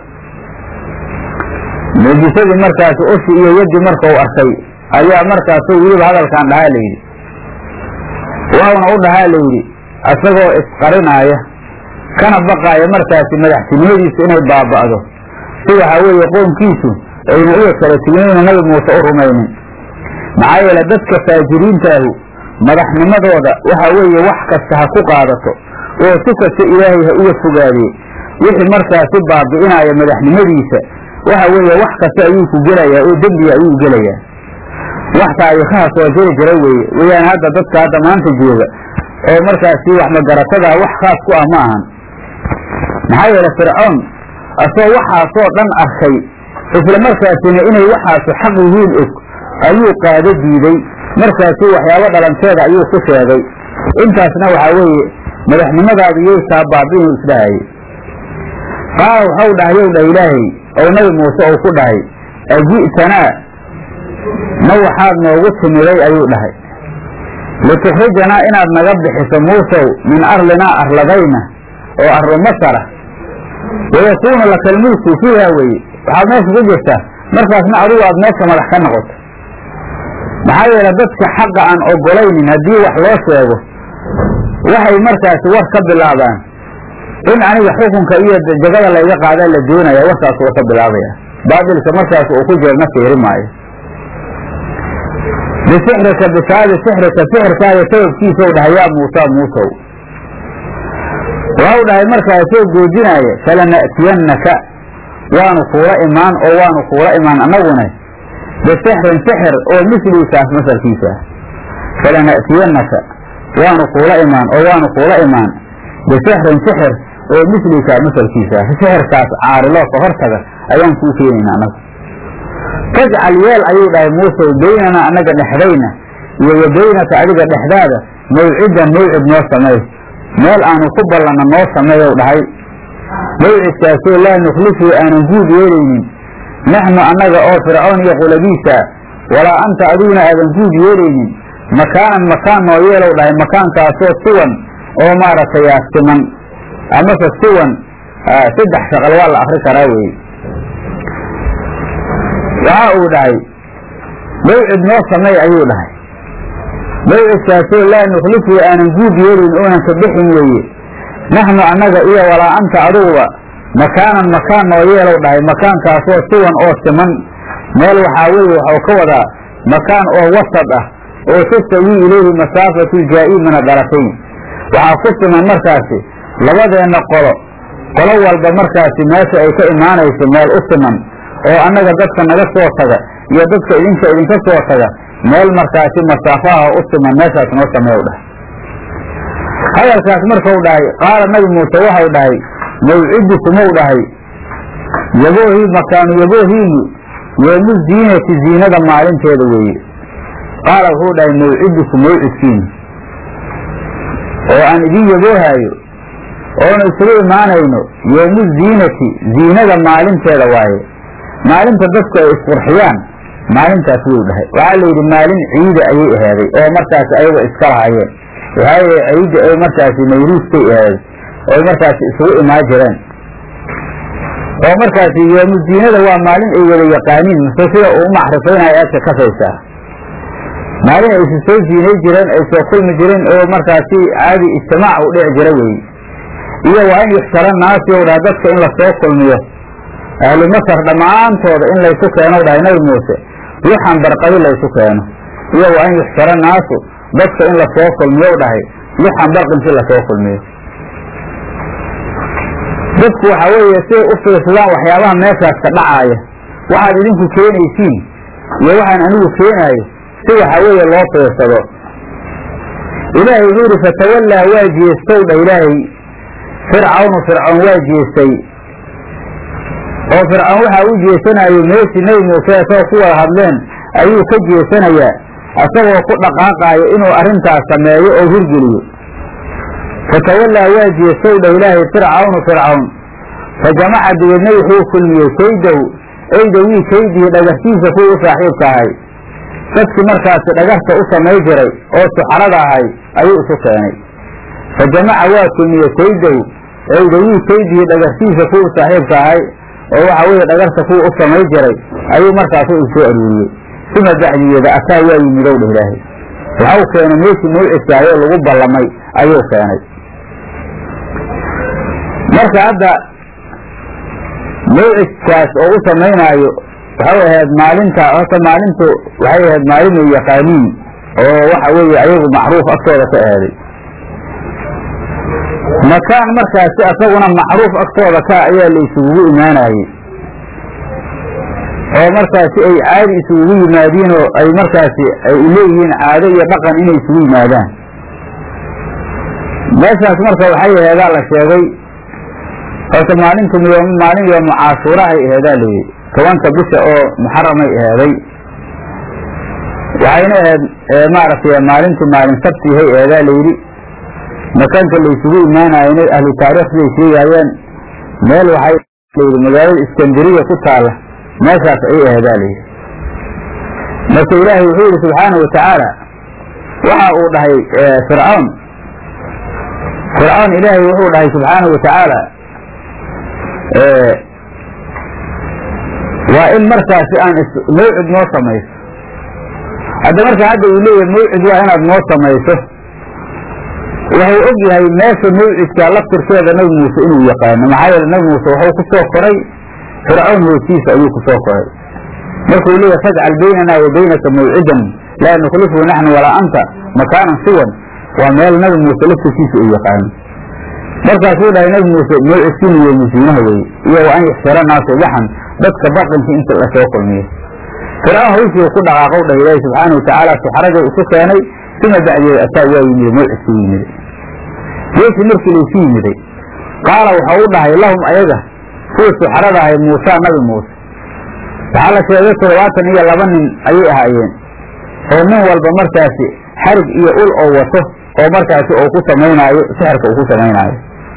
muujisadii markaasi ushi iyo yaddi markau arkay ayaa markaasu weliba hadalkan dhahaa layidhi waawna u dhahaa layidhi isagoo isqarinaaya kana baqaaya markaasi madaxtinimadiisu inay baaba'do si waxaa weeye qoomkiisu ayna uga kala tiginayna nabi muuse u rumaynin maxaa yeele dadka faajiriintaahu madaxnimadooda waxa weeye wax kasta ha ku qaadato oo si kasta ilaahay ha uga fogaadee wixii markaasi baabi'inaya madaxnimadiisa waxa weeye wax kasta ayuu ku gelayaa oo dembiga ayuu gelayaa wax taariikhaha soo jiri jira weeye weyaan hadda dadka hadda maanta jooga oo markaasi wax magaratada wax khaas ku ah ma ahan maxaa yeele fircoon asoo waxaasoo dhan arkay isla markaasina inay waxaasu xaq yihiin og ayuu qaado diiday markaasuu waxyaabo dhalanteeda ayuu ku sheegay intaasna waxaa weeye madaxnimadaadu yay taa baabi'inu isdhahayay qaala waxau dhahayow dhah ilaahay oo nabi muuse uu ku dhahay aji'tanaa ma waxaad noogu timiday ayuu dhahay litukhrijanaa inaad naga bixiso muusow min arlinaa arladayna oo arlu masara wayakuuna laka lmulku fiiha weye waxaad meesha ku jirtaa markaasna adigu aad meesha madax ka noqoto maxaa yeele dadka xaqa aan ogolaynin haddii wax loo sheego waxay markaasi war ka bilaabaan in aniga xukunka iyo jagada layga qaadaa la doonaya warkaas uu ka bilaabaya baabilka markaas uu ku jeerna fiiri maayo bisixrika bisaabi sixrika sixirkaaga sababkiisau dhahay yaa muusa muusow waxau dhahay markaasoo goojinaaya falana'tiyannaka waanu kuula imaan oo waanu kuula imaan annaguna bisixrin sixir oo misliisaas masalkiisa falana'tiyannaka waanu kuula imaan oo waanu kuula imaan bisixrin sixir oo mislikaa masalkiisa sixirkaas caariloo ka hortaga ayaan kuu keenayna annagu tajcal yeel ayuu dhahay muuse beynana annaga dhexdayna iyo wa beynaka adiga dhexdaada mawcidan mawcid noo sameey meel aanu ku ballanna noo sameeyow dhahay mawcidkaasoo laa nukhlifu aanan guud yeelaynin naxnu annaga oo fircoon iyo qulabiisa walaa anta adiguna aadan guud yeelaynin makaanan makaan noo yeelow dhahay makaankaasoo siwan oo maaragtay siman amase siwan saddex shaqal waa la akri karaa weye waxa uu dhahay mawcid noo sameey ayuu dhahay mawcidkaasoo laa nukhlifu aanan guud yeelin oonan ka bixin weeye naxnu annaga iyo walaa anta aduguba makaanan makaan noo yeelow dhahay makaankaasoo siwan oo siman meel waxaa weeye waxau ka wadaa makaan oo wasad ah oo tastawii ilayhi masaafatu jaa'i min adarafayn waxaa ku siman markaasi labadeenna qolo qolo walba markaasi meesha ay ka imaanayso meel u siman oo annaga dadka naga soo taga iyo dadka idinka idinka soo taga meel markaasi masaafaha u siman meeshaas noo sameew dhahay hadalkaas markau dhahay qaala nabi muuse waxau dhahay mawcidukumou dhahay yaboohii makaanu yaboohiinu yoomu ziinati ziinada maalinteeda weeye qaala wuxuu dhahay mawcidukum mawcidkiinu oo aan idin yaboohaayo oonu isugu imaanayno yoomu ziinati ziinada maalinteeda waaye maalinta dadku ay isqurxiyaan maalintaas wuu dhahay waxaa layidhi maalin ciida ayay ahaaday oo markaasi ayaga iska lahaayeen waxaa ciidda ay markaasi nayruuskay ahaaday oy markaasi isugu imaan jireen oo markaasi yoomu ziinada waa maalin ay wada yaqaaniin mase sida uu umacrifaynayo aad ka kasaysaa maalin ay isu soo ziinay jireen ay soo kulmi jireen oo markaasi caadi ijtimaac u dhici jira weeye iyo waa in yuxshara naasi ou dhaha dadka in lasoo kulmiyo ahlu masar dhammaantooda in laysu keeno dhahay nabi muuse wixan barqadi laysu keeno iyo waa in yuxshara naasu dadka in lasoo kulmiyo dhahay wixan barqinsi lasoo kulmiyo dadku waxa weeye siay u fiirsadaan waxyaabaha meeshaas ka dhacaaya waxaad idinku keenaysiin iyo waxaan anigu keenaayo si waxa weeye loo fiirsado ilaahay wuxuu yidhi fatawallaa waa jeestow dha ilaahay fircawnu fircoon waa jeestay oo fircoon waxaa u jeesanayo meeshii nebi muuse asagoo ku wada hadleen ayuu ka jeesanayaa asagoo ku dhaqaaqaayo inuu arrintaas sameeyo oo hirgeliyo fatawallaa waa jeestow dha ilaahay fircawnu fircawn fa jamaca dabeedna wuxuu kulmiyey kaydow eydawii kaydii dhagartiisa kuwii u saaxiibka ahay dadkii markaasi dhagarta u samay jiray oo suxarada ahay ayuu isu keenay fa jamaca waa kulmiyey kaydow eydawii kaydii dhagartiisa kuwii saaxiibka ahay oo waxa weeye dhagarta kuwa u samay jiray ayuu markaasu u soo aruuriyey suma bacdigeeda ataa waa yimidow dheh ilaahay waxau keenay meeshii mawcidkaayoo lagu ballamay ayuu keenay marka hadda mawcidkaas oo u samaynaayo waxay ahayd maalinta horta maalintu waxay ahayd maalin ay yaqaaniin oo waxa weeye ayagu macruuf agtooda ka ahaaday makaan markaasi asaguna macruuf agtooda ka ayaa la isugugu imaanayey oo markaasi ay caadi isugugu yimaadiin oo ay markaasi ay leeyihiin caado iyo dhaqan inay isugu yimaadaan meeshaas marka waxay aheedaa la sheegay horta maalintu maalin yoomu caashuurahay aheedaa layidhi tobanka bisha oo muxaramay aheeday waxayna ahayd maaragtay maalintii maalin sabtihay aheedaa layidhi makaanka la isugu imaanayna ahlu taariikh siday sheegaayeen meel waxay layidhi magaalada iskandariya ku taala meeshaas ayay aheedaa layidhi marka ilaahay wuxuu yidhi subxaanau watacaala waxa uu dhahay fircawn fircawn ilaahay wuxuu dhahay subxaanau watacaala waa in markaasi aan mawcid noo samayso hadda marka hadda uu leeyahay mawcid waa inaad noo samayso wuxuu og yahay meesha mawcidka laftirkeeda nabi muuse inuu yaqaano maxaa yeele nabi muuse wuxuu ku soo koray fircawn hoostiisa ayuu ku soo koray markuu leeyahay fajcal baynana wa baynaka mawcidan laa nukhlifu naxnu walaa anta makaanan siwan waa meel nabi muuse laftirkiisa uu yaqaano markaasuu dhahay nabi muuse mawcidkiinu iyo musiinaha weye iyo wa an yuxsara naasu waxan dadka baqinka inta lasoo kulmiyo fircawn hawshii ku dhaqaaqow dhah ilaahi subxaana watacaala suxaraday isu keenay uma bacdeeda ataa waa yimid mawcidku yimiday meeshii markii laysu yimiday qaala waxau u dhahay lahum ayaga kuwa suxarada ahay muusa nabi muuse waxaa la sheegay toddobaatan iyo laba nin ayay ahaayeen oo nin walba markaasi xarig iyo ul oo wato oo markaasi uu ku samaynaayo sixirka uu ku samaynaayo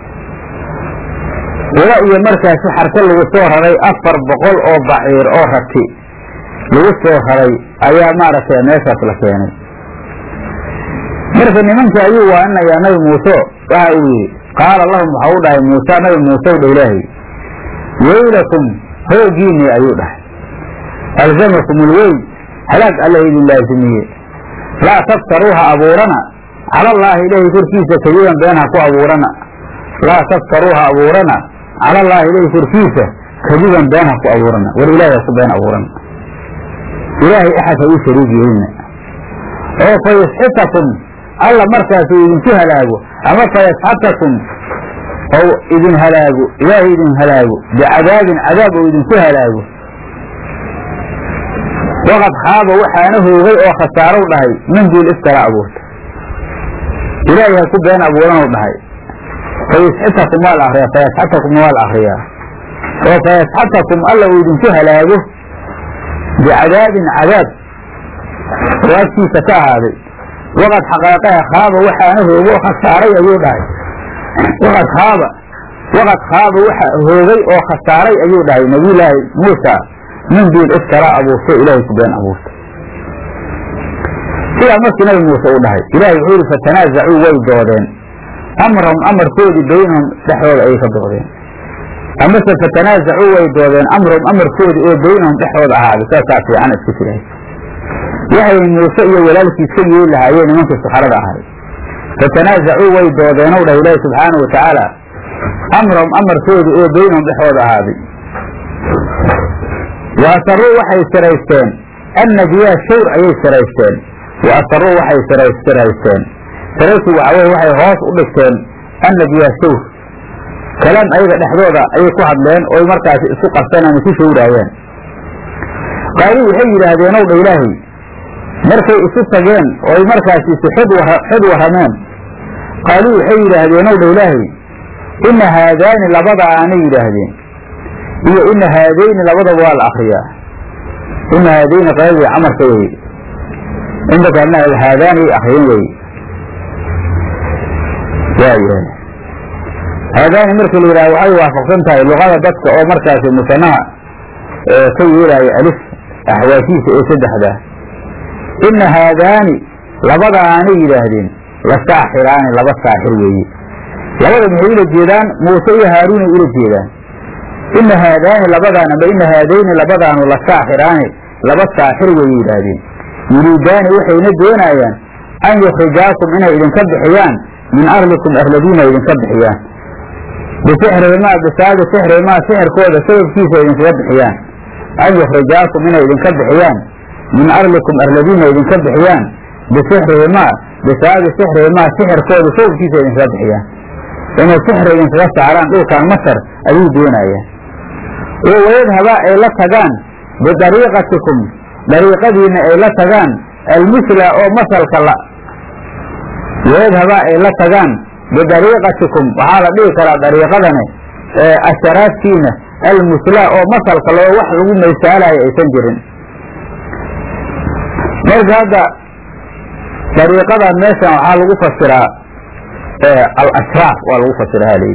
ula iyo markaasi xarka lagu soo raray afar boqol oo baciir oo rati lagu soo raray ayaa maaragtay meeshaas la keenay marka nimanka ayuu waaninayaa nabi muuse waxa uu yihi qaala lahum waxau dhahay muuse nabi muusew dha ilaahay weylakum hoogiinii ayuu dhahay alzamakum ulweyn halaag alla idin laazimiye laa taftaruuha abuurana cala allaahi ilaahay korkiisa kadiban been ha ku abuurana laa taftaruuha abuurana cala allaahi ilaahay korkiisa kadiban been ha ku abuurana war ilaahay ha ku been abuurana ilaahay axad ha uu shariig yeelina oo fayasxitakum alla markaas uu idinku halaago ama fayasxatakum ou idin halaago ilaahay idin halaago bicadaabin cadaab ou idinku halaago waqad khaaba waxaana hoogay oo khasaarow dhahay min duul iskala abuurta ilaahay ha ku been abuuranuu dhahay fayasxitakum waa la akriyaa fayasxatakum waa la akriyaa oo fayasxatakum alla uu idinku halaago bicadaabin cadaab oo agtiisa ka ahaaday waqad xaqaaqaha khaaba waxaana hoogo oo khasaaray ayuu dhahay waqad khaaba waqad khaaba waxa hoogay oo khasaaray ayuu dhahay nabiyulaahi muusa min duul iskala abuurto ilaahay ku been abuurta sidaa markii nabi muuse uu dhahay ilahay wuxuu yihi fatanaasacuu way doodeen amrahum amarkoodii baynahum dhexdooda ayay ka doodeen amase fatanaasacuu way doodeen amrahum amarkoodii oo baynahum dhexdooda ahaaday saasaa fiican iska jirahay waxay muuse iyo walaalkiis ka yeeli lahaayeen nimankii suxarada ahay fatanaasacuu way doodeenow dhah ilaahi subxaana wa tacaala amrahum amarkoodii oo baynahum dhexdooda ahaaday wa asaruu waxay siraysteen annajyaa shawr ayay siraysteen wa asaruu waxay siraysteen siraysi waxa weye waxay hoos u dhigteen annajyaa shawr kalaam ayaga dhexdooda ayay ku hadleen oy markaasi isku qabteen ama ku shawraayeen qaaluu waxay yidhaahdeen ow dha ilaahay markay isu tageen ooy markaasi isu xod warrameen qaaluu waxay yidhaahdeen ow dha ilaahay ina haadaani labada aanay yidhaahdeen iyo ina haadayni labadaba waa la akriyaa ina haadayni qaladii camarka weye inta kalena haadaani ay akriyeen weye waayahay haadaani markii la yidhaha waxay waafaqsan tahay luqada dadka oo markaasi musanaha ka yeelaayo alif axwaashiisa ee saddexdaa ina haadaani labada aanay yidhaahdeen la saaxiraani laba saaxir weeye labada maxay ula jeedaan muuse iyo haaruunay ula jeedaan ina haadaani labadaan amba ina haadayni labadaanu la saaxiraani laba saaxir wayay yidhaahdeen yuriidaani waxayna doonayaan an yukhrijaakum inay idinka bixiyaan min arlikum arladiina idinka bixiyaan bisixrihimaa bisaabi sixrihimaa sixirkooda sababkiisa idinkaga bixiyaan an yukhrijaakum inay idinka bixiyaan min arlikum arladiina idinka bixiyaan bisixrihimaa bisaabi sixrihimaa sixirkooda sababkiisa idinkaga bixiyaan inay sixri idinkaga saaraan dhulkan masar ayuu doonayaan oo wayadhabaa ay la tagaan bidariiqatikum dariiqadiina ay la tagaan almusla oo masalka la wayadhabaa ay la tagaan bidariiqatikum waxaa la dhihi karaa dariiqadani asharaadkiina almusla oo masalka loo wax lagu maysaalayo aysan jirin marka hadda dariiqadan meeshan waxaa lagu fasiraa alashraaf waa lagu fasiraa haleyi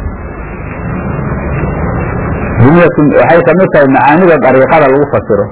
waxay kamid tahay macaanida dariiqada lagu fasiro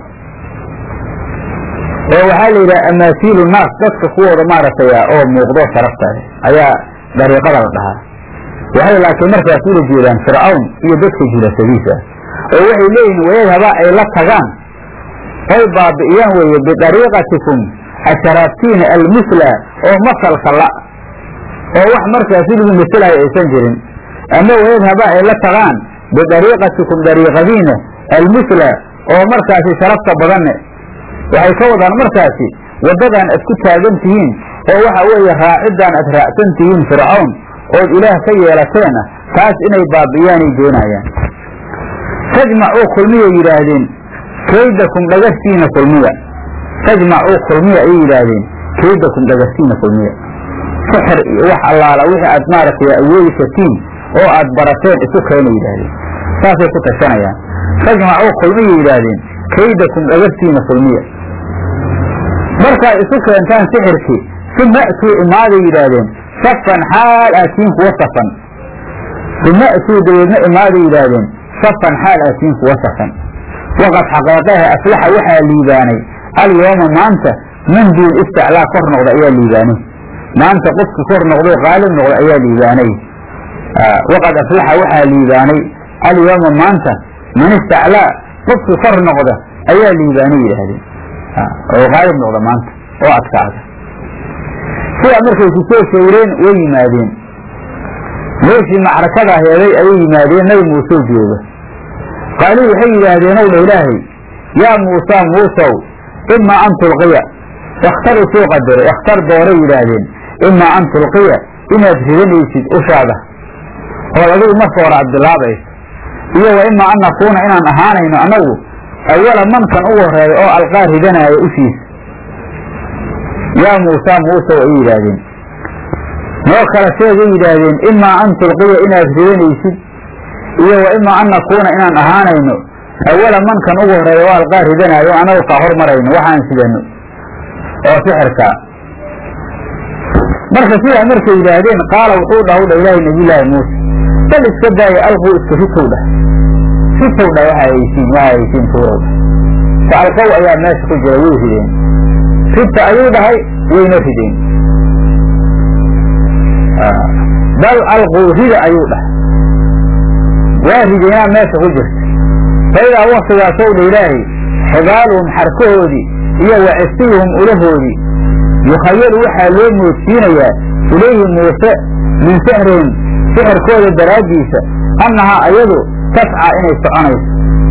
oo waxaa la yidhaha amaasiilu naas dadka kuwooda maaragtay oo muuqdo sharafta ayaa dariiqada la dhahaa waxay laakiin markaas ula jeedaan fircawn iyo dadka jilasadiisa oo waxay leeyihiin wayadhaba ay la tagaan oy baabi'iyaan weeye bidariiqatikum asharaabtiina almusla oo masalka la oo wax markaasi lagu maselayo aysan jirin ama wayadhaba ay la tagaan bidariiqatikum dariiqadiina almusla oo markaasi sharafta badanne waxay ka wadaan markaasi waddadan aad ku taagan tihiin oo waxa weeye raaciddan aad raacsan tihiin fircawn ood ilaah ka yeelateena taas inay baabi'iyaanay doonayaan tajmacuu kulmiyay yidhaahdeen kaydakum dhagartiina kulmiya tajmacuu kulmiya ayay yidhaahdeen kaydakum dhagartiina kulmiya sixir iyo wax allaala wixii aad maaragtay awoodi kartiin oo aad barateen isu keena yidhaahdeen saasay ku tashanayaan tajmacuu kulmiyay yidhaahdeen kaydakum dhagartiina kulmiya markaad isu keentaan sixirkii uma atuu imaaday yidhaahdeen safan xaal aatiin kuwa safan uma atuu dabeedna imaaday yidhaahdeen safan xaal aatiin kuwa safan waqad xaqeeqaha aflaxa waxaa liibaanay alyooma maanta man duun istaclaa kor noqda ayaa liibaanay maanta qofki kor noqdo qaalib noqda ayaa liibaanay waqad aflaxa waxaa liibaanay alyooma maanta man istaclaa qofki kor noqda ayaa liibaanay yidhaahdeen oo qaalib noqda maanta oo adkaada sidaa markay ku soo shawreen way yimaadeen meeshii macrakada heeday ayay yimaadeen nabi muuse jooga qaaluu waxay yidhaahdeen ow dha ilaahay yaa muusa muusow imaa an tulqiya ikhtar usoo qadaro ikhtar dooray yidhaahdeen imaa an tulqiya inaad ridanaysid ushaada oo adigu marka hore aad bilaabayso iyo wa imaa an nakuuna inaan ahaanayno annagu awala mankan ugu horeeya oo alqaa ridanaayo ushiisa yaa muusaa muuse ay yidhaahdeen noo kala sheegay yidhaahdeen imaa an tulqiya inaad ridanaysid iyo wa imaa an nakuuna inaan ahaanayno awala mankan ugu horeeya oo alqaa ridanaayo o annagu kaa hormarayno waxaan sidano oo sixirkaa marka sidaa markay yidhaahdeen qaala wuxuu dhah u dha ilaahay nabiyullaahi muuse bal iska daaya alquu iska ritow dhah ritow dhah waxa haysiin waxa haysiin tuurow dhah fa alqow ayaa meesha ku jira way rideen ribta ayuu dhahay wayna rideen bal alquu rida ayuu dhahay waa rideenaa meesha ku jirta faidaa waktigaasow dha ilaahay xibaaluhum xarkahoodii iyo wa cisiyuhum ulahoodii yukhayalu waxaa loo moodsiinayaa ilayhi muuse min sixrihim sixirkooda daraaddiisa annahaa ayadu tascaa inay soconayso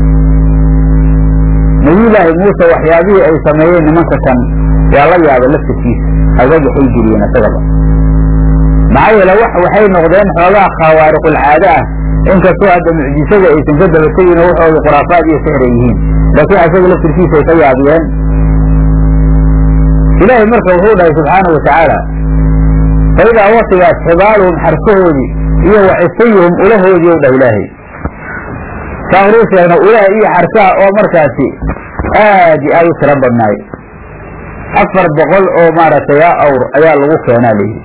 nabiyullaahi muuse waxyaabihii ay sameeyeen nimanka kan waa la yaaba laftirkiisa agaga ay geliyeen isagaba maxaa yeele waxay noqdeen xoogaa khawaariqulcaado ah inkastoo hadda mucjisada aysan ka daba tegin oo waxooda khuraafaad iyo sixir ay yihiin laakiin isaga laftirkiisa ay ka yaabiyeen ilaahay marka wuxuu dhahay subxaanau watacaala faidaa waktigaas xibaaluhum xarkahoodii iyo wa cisiyuhum ulahoodii dhah ilaahay saa horuu sheegna ulaha iyo xarkaha oo markaasi aad iyo aad u tiro badnaay afar boqol oo maaragtay a awr ayaa lagu keenaa layidhi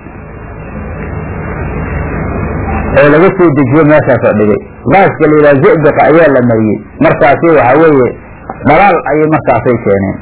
oo laga soo dejiye meeshaasoo dhigay qaaska la yidhaha zibiqa ayaa la mariyey markaasi waxaa weeye dhalaal ayay markaasay keeneen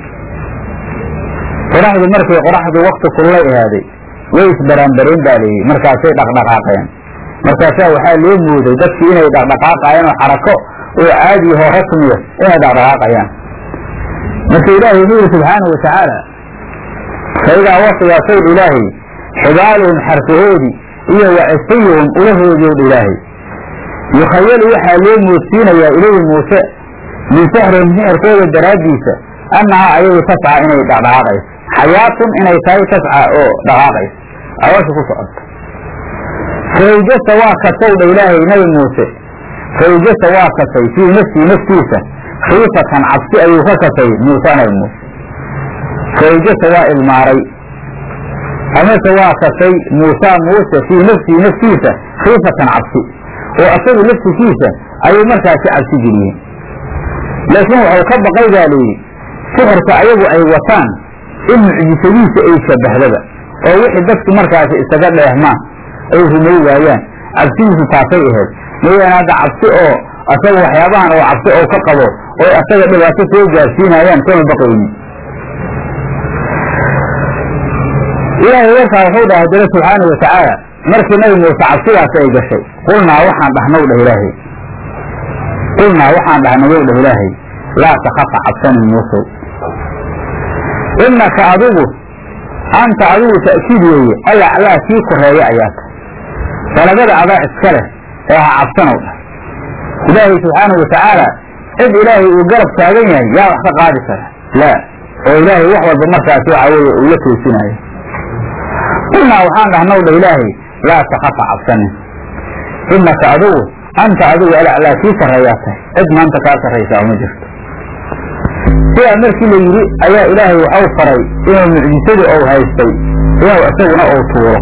qoraxdu markay qoraxdu wakti kullay ahaaday way isbaraanbareen baa layidhi markaasay dhaqdhaqaaqeen markaasaa waxaa loo mooday dadkii inay dhaqdhaqaaqayaan oo xarako oo caadiyaho rasmiya inay dhaqdhaqaaqayaan marka ilaahay wuxuu yihi subxaanau watacaala faidaa waktigaasow dha ilaahay xibaaluhum xarkahoodii iyo wa cisiyuhum ulahoodii o dha ilaahay yukhayalu waxaa loo moodsiinayaa ilayhi muuse min sixrihim sixirkooda daraaddiisa annahaa ayagu tascaa inay dhaqdhaqaaqayso xayaatun inay tahay tascaa oo dhaqaaqayso awasha ku socoto faawjasa waa kasow dha ilaahay nabi muuse faawjasa waa kasay fii nafsii naftiisa khiifatan cabsi ayuu ka kasay muuse nabi muuse faawjasa waa ilmaaray amase waa kasay muusa muuse fii nafsii naftiisa khiifatan cabsi oo asagu laftikiisa ayuu markaasi cabsi geliyeen laakiin waxau ka baqay baa layidhi sixirka ayagu ay wataan in mucjisadiisa ay shabahdaba oo wixii dadku markaasi isaga dheehmaan ay rumay waayaan cabsidiisu taasay ahayd mayaan hadda cabsi oo asaga waxyaabahan oo cabsi oo ka qabo oo asaga dhibaato soo gaarsiinayaan kama baqaynin ilaahay warkaa wuxuu dhahay dale subxaana watacaala markii nabi muuse cabsidaas ay gashay qulnaa waxaan dhahnow dhah ilaahay qulnaa waxaan dhahnayow dhah ilaahay laa takafa cabsanin muusow innaka adigu anta adigu ta'kiid weeye alaclaa kii koreeya ayaa tahay dalagada adaa iska leh ee ha cabsanow dhah ilaahay subxaana watacaala cid ilaahay uu garab taagan yahay yaa wax ka qaadi kara laa oo ilaahay wax walba markaasi waxa weeye uu la toosinaayo qulnaa waxaan dhahnow dha ilaahay laa takafa cabsanin innaka adigu anta adigu alaclaa kii sarreeyaa tahay cid maanta kaa sarraysaa uma jirto sidaa markii la yidhi ayaa ilaahay waxau faray inuu mucjisadii ou haystay inuu isaguna ou tuuro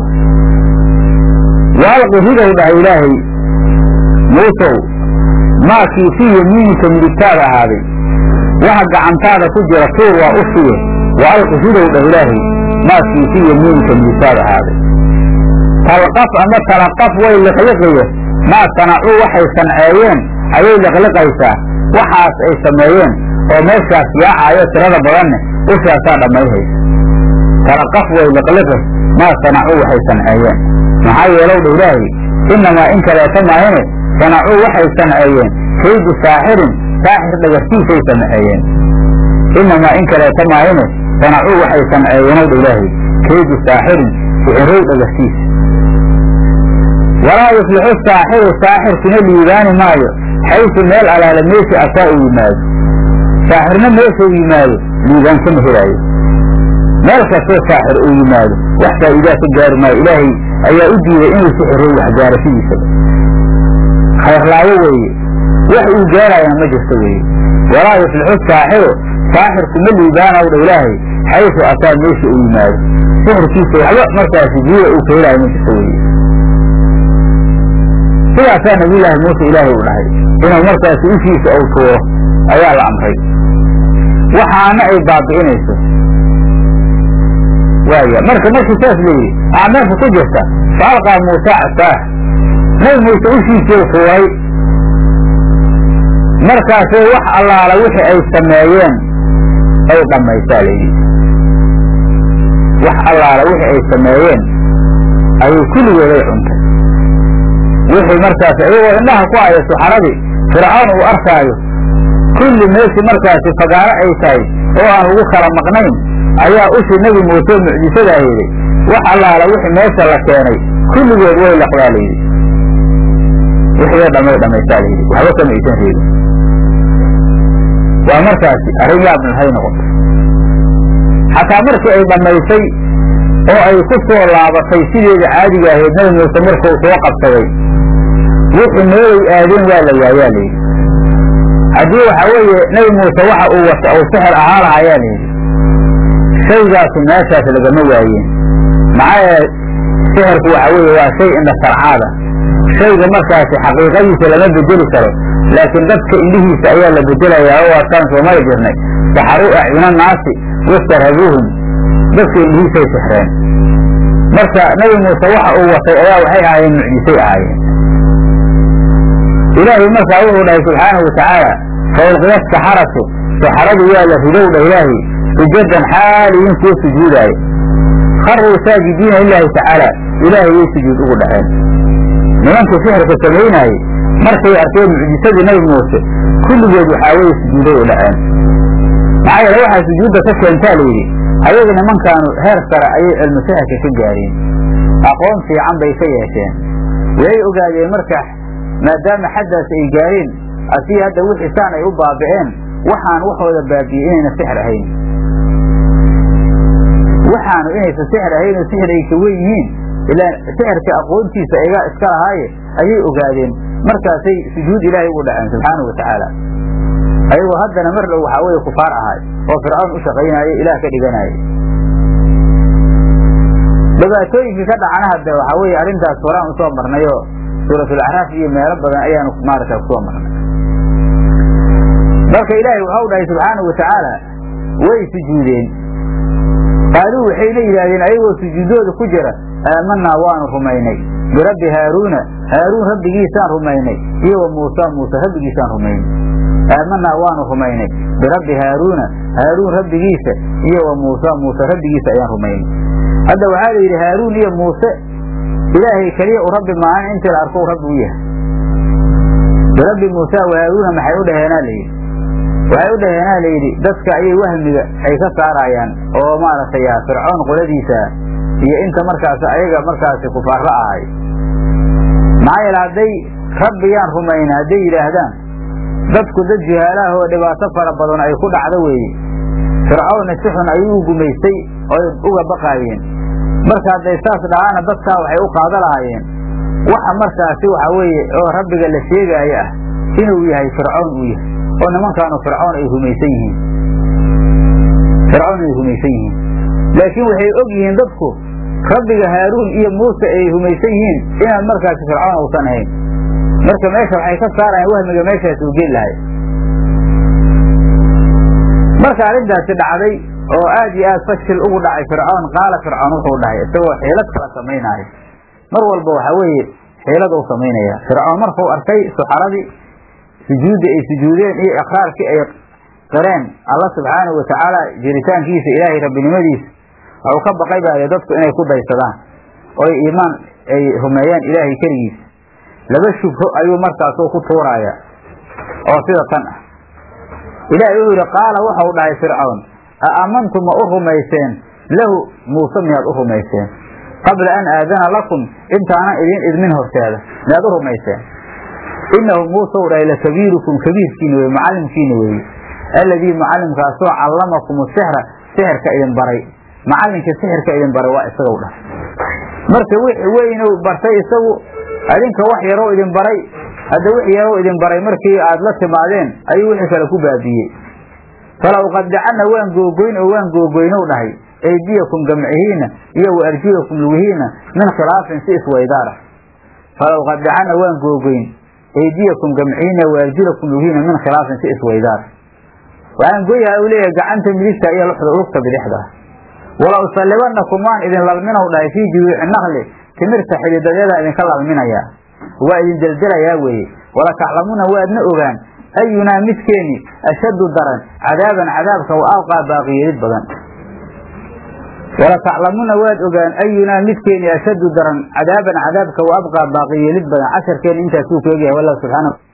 waalqi ridow dhahay ilaahay muusow maakii fii yamiinika midigtaada ahaaday waxa gacantaada ku jira tuur waa u siye waalqi ridow dhah ilaahay maakii fii yamiinika midigtaada ahaaday talqaf ama talaqaf way liqliqiye maa sanacuu waxay sanceeyeen ayay liqliqaysaa waxaas ay sameeyeen oo meeshaas yaacayo tirada badanne ushaasaa dhammayhaysa talaqaf way liqliqi maa sanacuu waxay sanceeyeen maxaa yeelow dha ilaahay innamaa in kaleeta maahine sanacuu waxay sanceeyeen kaydu saaxirin saaxir dhagartiisay sanceeyeen innamaa in kaleeta maahine sanacuu waxay sanceeyeenow dha ilaahay kaydu saaxirin sixirow dhagartiisa walaa yuflixu saaxiru saaxirkuna liibaani maayo xaysu meel alaala meesha asaa uu yimaado saaxirna meeshuu yimaado liibaan kama helaayo meel kastoo saaxir uu yimaado wax faa'iidaa ka gaari maayo ilaahay ayaa u diiday inuu sixirow waxgaarashadiisaba khayrlaawo weeye wax uu gaarayana ma jirto weeye walaa yuflixu saaxiru saaxirku ma liibaanaw dha ilaahay xaysu ataa meesha uu yimaado sixirkiisa waxba markaasi guuda uu ka helaayo ma jirto weeye sidaasaa nabiyullaahi muuse ilaahay u dhahay inuu markaasi ushiisa uu tuuro ayaa la amray waxaana ay baabi'inayso waaya marka markii saas layidhi waxaa meesha ku jirta faalqaa muuse casaah nabi muuse ushiisii tuuray markaasay wax allaala wixii ay sameeyeen ay dhammaysaa layidhi wax allaala wixii ay sameeyeen ayay kulligooday cuntay wixii markaas iyagoo indhaha ku haya suxaradii fircoon uu arkaayo kulli meeshii markaasi fagaaro ay tahay oo aan lagu kala maqnayn ayaa ushii nebi muuse mucjisadaa yidhi wax allaala wixii meesha la keenay kulligood way laqdaa layidhi wixii dhamay dhammaysaa layidhi waxba kama aysan reebin waa markaasi arrin yaabna hay noqoto xataa markii ay dhammaysay oo ay ku soo laabatay sideeda caadiga ahayd nebi muuse markuu soo qabsaday wixii meelay aadeen waa la waayaa layidhi haddii waxa weeye nebi muuse waxa uu wata uu sixir ahaa lahayaa layidhi shaygaasu meeshaas lagama waayeen maxaa yeele sixirku waxa weeye waa shay indha sarcaada shayga markaasi xaqiiqadiisa lama bedeli karo laakiin dadka indhihiisa ayaa la bedelayaa oo waataan soomali jirnay saxaruu acyuna naasi wastarhabuuhum dadka indhihiisay sixreen marka nebi muuse waxa uu watay ayaa waxay ahaayeen mucjisay ahaayeen ilaahay markaa wuxuu dhahay subxaanahu watacaala fawlqiya saxaratu saxaradu waa la ridowdha ilaahay sujadan xaaliyin kuwa sujuudaayo kharuu saajidiina lilaahi tacaala ilaahay way sujuud ugu dhaceen nimankii sixirka samaynaayey markay arkeen mucjisadii nebi muuse kulligood waxaa weye sujuuday u dhaceen maxaa yeele waxaa sujuudda ka keentaa layidhi ayaga nimankaanu heer sare ayay cilmu sixirka ka gaareen aqoon fiican bay ka yeesheen way ogaadeen marka maadaama xaddaas ay gaareen asii hadda wixii saan ay u baabi'een waxaan waxooda baabi'ey inayna sixir ahayn waxaanu inaysan sixir ahayn oo sixir ay ka wen yihiin ilaa sixirka aqoontiisa iga iska lahaaye ayay ogaadeen markaasay sujuud ilaahay ugu dhaceen subxaanahu watacaala ayagoo haddana mar dhow waxaa weeye kufaar ahay oo fircawn u shaqaynaayo ilaah ka dhiganaayo dhibaatooyinkii ka dhacana hadda waxaa weeye arrintaas horaan usoo marnayoo suuratulacraaf iyo meelo badan ayaanu maarata kusoo marnay marka ilaahay waxau dhahay subxaanahu watacaala way sujuudeen qaaluu waxayna yidhaahdeen ayagoo sujuudooda ku jira aamanaa waanu rumaynay birabbi haaruuna haaruun rabbigiisaan rumaynay iyo wa muusa muuse rabbigiisaan rumaynay aamanaa waanu rumaynay birabbi haaruuna haaruun rabbigiisa iyo wa muusa muuse rabbigiisa ayaan rumaynay hadda waxaa la yidhi haaruun iyo muuse ilaahay keliya u rabbi maahan intii la arko u rabbi u yahay birabbi muusa wa haaruuna maxay u dhaheenaa layidhi waxay u dhaheenaa layidhi dadka ayay wahmiga ay ka saarayaan oo maaragtay fircoon qoladiisa iyo inta markaas ayaga markaasi kufaarro ahay maxaa yeele hadday rabbiyaan rumayna hadday yidhaahdaan dadku dad juhaalaah oo dhibaato fara badan ay ku dhacdo weeye fircoonna si xun ayuu u gumaystay oy uga baqaayeen marka hadday saas dhahaana dadkaa waxay u qaado lahaayeen waxa markaasi waxa weeye oo rabbiga la sheegaayo ah inuu yahay fircoon uu yahay oo nimankaanu fircoon ay rumaysan yihiin fircoon ay rumaysan yihiin laakiin waxay og yihiin dadku rabbiga haaruun iyo muuse ay rumaysan yihiin inaan markaasi fircoon uusan ahayn marka meesha waxay ka saarayaan wahmiga meeshaas uu geli lahay marka arrintaasi dhacday oo aad iyo aad fashil ugu dhacay fircoon qaala fircoon wuxuu dhahay isagoo xiilad kala samaynaayo mar walba waxa weeye xiilad uu samaynaya fircoon markuu arkay suxaradii sujuuddii ay sujuudeen iyo iqraarkii ay qireen alla subxaanahu watacaala jiritaankiisa ilaahay rabbinimadiisa waxuu ka baqay baa dadku inay ku daysadaan oy iimaan ay rumeeyaan ilaahay keligiisa laba shubho ayuu markaasuu ku tuuraaya oo sida tan ah ilaahay wuxuu yidhi qaala waxau dhahay fircawn a amantu ma u rumayseen lahu muuse miyaad u rumayseen qabla an aadana lakum intaanan idiin idmin horteeda miyaad u rumayseen inahu muuse u dhahay lakabiirukum kabiirkiina weye macallimkiina weeye alladii macallimkaasoo callamakum sixra sixirka idin baray macallinka sixirka idin baray waa isaga dhahay marka wixii weynu bartay isagu adinka wax yaroo idin baray hadda wixii u idin baray markii aad la timaadeen ayuu wixii kale ku baabiiyey falaw qadacana waan googoyn oo waan googoynow dhahay aydiyakum gamcihiina iyo wa arjulakum lugihiina min khilaafin si iswaydaara falaw qadacana waan googoyn aydiyakum gamcihiina wa arjulakum lugihiina min khilaafin si iswaydaara waxaan goyaha u leeyahay gacanta midigta iyo lugta bidixda wala usallibanakum waan idin lalminaw dhahay fii juduuci nakli timirta xididadeeda idinka lalminayaa waa idin deldelayaa weeye wala taclamuuna waadna ogaan ayunaa midkeeni ashaddu daran cadaaban cadaabka wa alqaa baaqiyeelid badan wala taclamuuna waad ogaan ayunaa midkeeni ashaddu daran cadaaban cadaabka wa abqaa baaqiyeelid badan casharkeena intaasuu ku egyahay wallahu subxaana